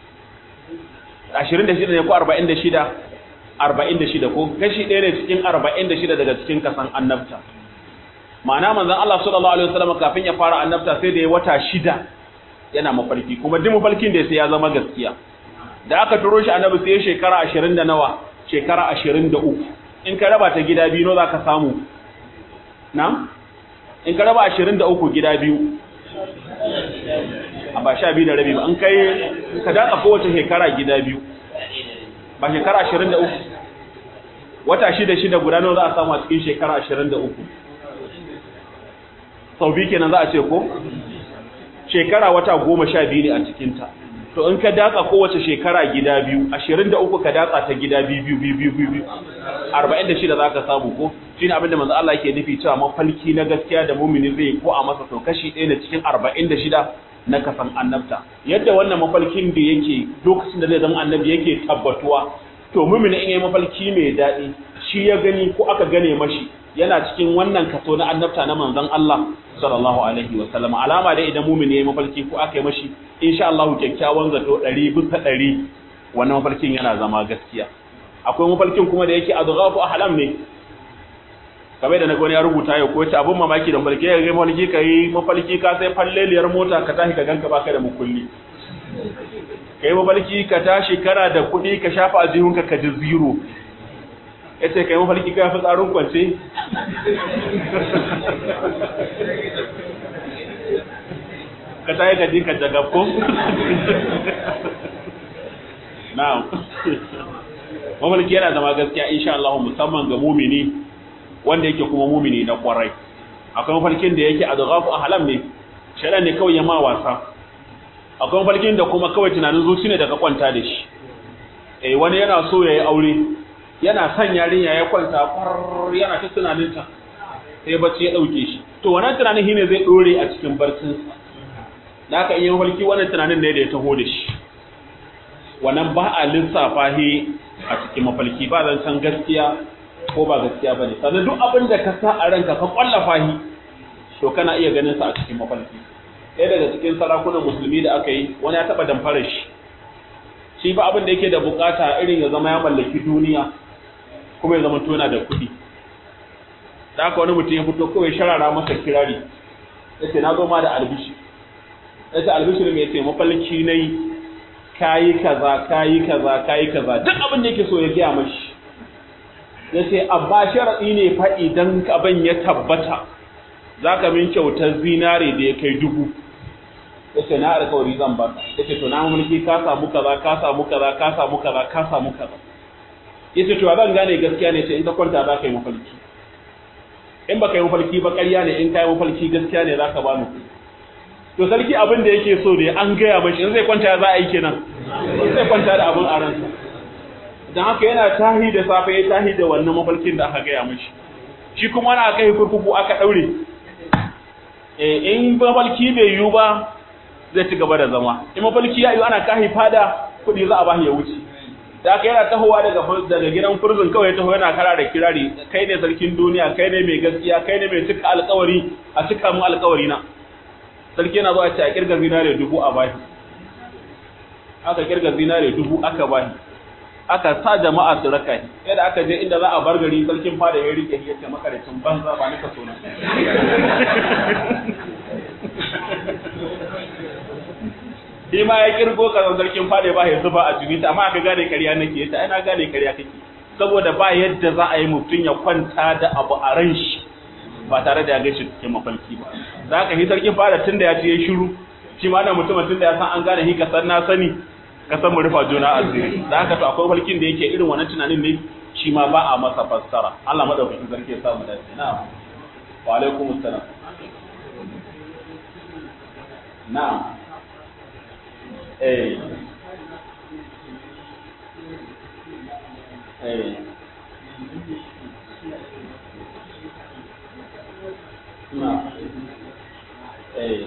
26 ne ko 46 46 ko kashi ɗaya ne cikin 46 daga cikin kasan annabta ma'ana manzon Allah sallallahu alaihi wasallam kafin ya fara annabta sai da ya wata shida yana mafarki kuma duk mafarkin da sai ya zama gaskiya da aka turo shi annabi sai shekara 20 da nawa shekara 23 in ka raba ta gida biyu no zaka samu na in ka raba 23 gida biyu a ba sha biyu da rabi ba an kai ka datsa kowace shekara gida biyu ba shekara 23 wata shida shida guda nawa za a samu a cikin shekara 23 sau biyu kenan za a ce ko shekara wata goma sha biyu ne a cikinta to in ka datsa kowace shekara gida biyu 23 ka datsa ta gida biyu biyu biyu biyu biyu 46 za ka samu ko shine abin da manzo Allah yake nufi cewa mafalki na gaskiya da mumini zai ko a masa to kashi ɗaya na cikin 46 na kasan annabta yadda wannan mafalkin da yake lokacin da zai zama annabi yake tabbatuwa to mumini in yayi mafalki mai daɗi shi ya gani ko aka gane mashi yana cikin wannan kaso na annabta na manzon Allah sallallahu alaihi wa sallam alama dai idan mumini yayi mafalki ko aka yi mashi insha Allah kyakkyawan zato 100 bisa 100 wannan mafalkin yana zama gaskiya akwai mafalkin kuma da yake adghafu ahlam ne kamar da na gwani ya rubuta yau ko ce abun mamaki da mafalki ya ga mafalki kai mafalki ka sai falleliyar mota ka tashi ka ganka baka da mukulli kai mafalki ka tashi kana da kuɗi ka shafa aljihunka ka ji zero ya ce kai mafalki ka fi tsarin kwance ka tayi ka jinka jagabko na'am mafalki yana zama gaskiya insha Allah musamman ga mumini wanda yake kuma mumini na kwarai akwai mafalkin da yake adghafu ahlam ne shaidan ne kawai ya ma wasa akwai mafalkin da kuma kawai tunanin zuci ne daga kwanta da shi eh wani yana so yayi aure yana son yarinya ya kwanta far yana ta tunaninta sai bacci ya dauke shi to wannan tunanin shine zai dore a cikin barcin sa haka in yi mafalki wannan tunanin ne da ya taho da shi wannan ba a lissafa shi a cikin mafalki ba zan san gaskiya ko ba gaskiya bane sannan duk abin da ka sa a ranka ka kwallafa shi to kana iya ganin sa a cikin mafalki ɗaya daga cikin sarakunan musulmi da aka yi wani ya taɓa damfara shi shi ba abin da yake da bukata irin ya zama ya mallaki duniya kuma ya zama tona da kuɗi da aka wani mutum ya fito kawai sharara masa kirari ya ce na zo ma da albishi ya ce albishi ne mai ce mafalki na yi kayi kaza kayi kaza kayi kaza duk abin da yake so ya gaya mashi ya ce abba sharaɗi ne fa idan abin ya tabbata za ka min kyautar zinare da ya kai dubu ya ce na alkawari zan ba ya ce to na mulki ka samu kaza ka samu kaza ka samu kaza ka samu kaza ya ce to zan gane gaskiya ne ce in ka kwanta za ka yi mafalki in ba ka yi mafalki ba ƙarya ne in ka yi mafalki gaskiya ne za ka ba mu to sarki abin da yake so ne an gaya mashi in zai kwanta za a yi kenan zai kwanta da abin a ransa don haka yana tahi da safe ya tahi da wannan mafalkin da aka gaya mashi shi kuma na aka yi kurkuku aka ɗaure in mafalki bai yiwu ba zai ci gaba da zama in mafalki ya yiwu ana kahi fada kuɗi za a ba ya wuce da aka yana tahowa daga daga gidan furzin kawai taho yana kara da kirari kai ne sarkin duniya kai ne mai gaskiya kai ne mai cika alkawari a cika mu alkawari na sarki yana zuwa ce a kirga zinare dubu a bashi aka kirga zinare dubu aka bashi aka sa jama'a su raka shi yadda aka je inda za a bar gari sarkin fada ya rike ya ce makaricin banza ba nika so na shi ma ya kirgo ka sarkin fada ba ya zuba a jini amma aka gane ƙarya nake yace ai na gane ƙarya kake saboda ba yadda za a yi mutum ya kwanta da abu a ran shi ba tare da ya gaishe cikin mafalki ba za ka yi sarkin fada tunda ya ce ya shiru shi ma na mutumin tunda ya san an gane hi ka san na sani ka san mu rufa juna asiri da haka to akwai falkin da yake irin wannan tunanin ne shi ma ba a masa fassara Allah madaukakin sarki ya sa mu dace na'am wa alaikum assalam na'am eh eh na eh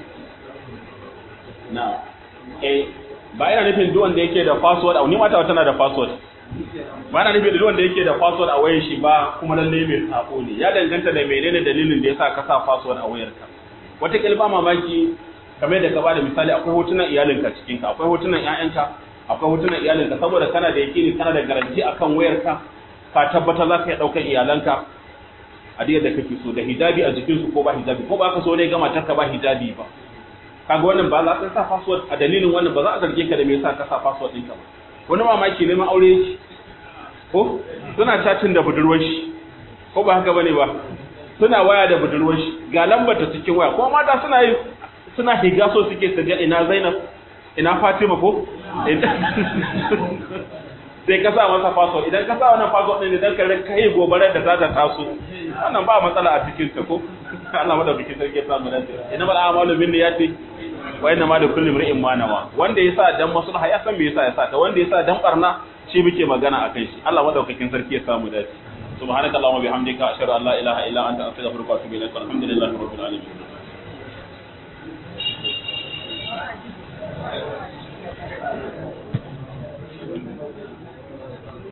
na eh ba yana nufin duk wanda yake da password a ni mata tana da password ba yana nufin duk wanda yake da password a wayar shi ba kuma lalle mai sako ne ya danganta da menene dalilin da yasa ka sa password a wayarka wata kilba mamaki kamar da ka bada misali akwai hotunan iyalinka cikin ka akwai hotunan ƴaƴanka akwai hotunan iyalinka saboda kana da yakini kana da garanti akan wayarka ka tabbata za ka iya ɗaukar iyalanka a da kake so da hijabi a jikinsu ko ba hijabi ko ba ka so ne ga matarka ba hijabi ba kaga wannan ba za ka sa password a dalilin wannan ba za a zarge ka da me yasa ka sa password ɗinka ba wani mamaki neman aure yake ko suna chatting da budurwar shi ko ba haka bane ba suna waya da budurwar shi ga lambar ta cikin waya kuma mata suna yi suna higa so suke su ga ina Zainab ina Fatima ko sai ka sa masa password idan ka sa wannan password din idan ka kai gobarar da za ta taso wannan ba matsala a cikin ta ko Allah madaukakin sarki ya samu dace ina mal a'malu bin niyyati wa inna ma likulli imrin ma nawa wanda yasa dan maslaha ya san me yasa yasa ta wanda yasa dan barna shi muke magana akan shi Allah madaukakin sarki ya samu dace subhanaka allahumma bihamdika ashhadu an la ilaha illa anta astaghfiruka wa atubu ilaik alhamdulillahi rabbil alamin Thank you.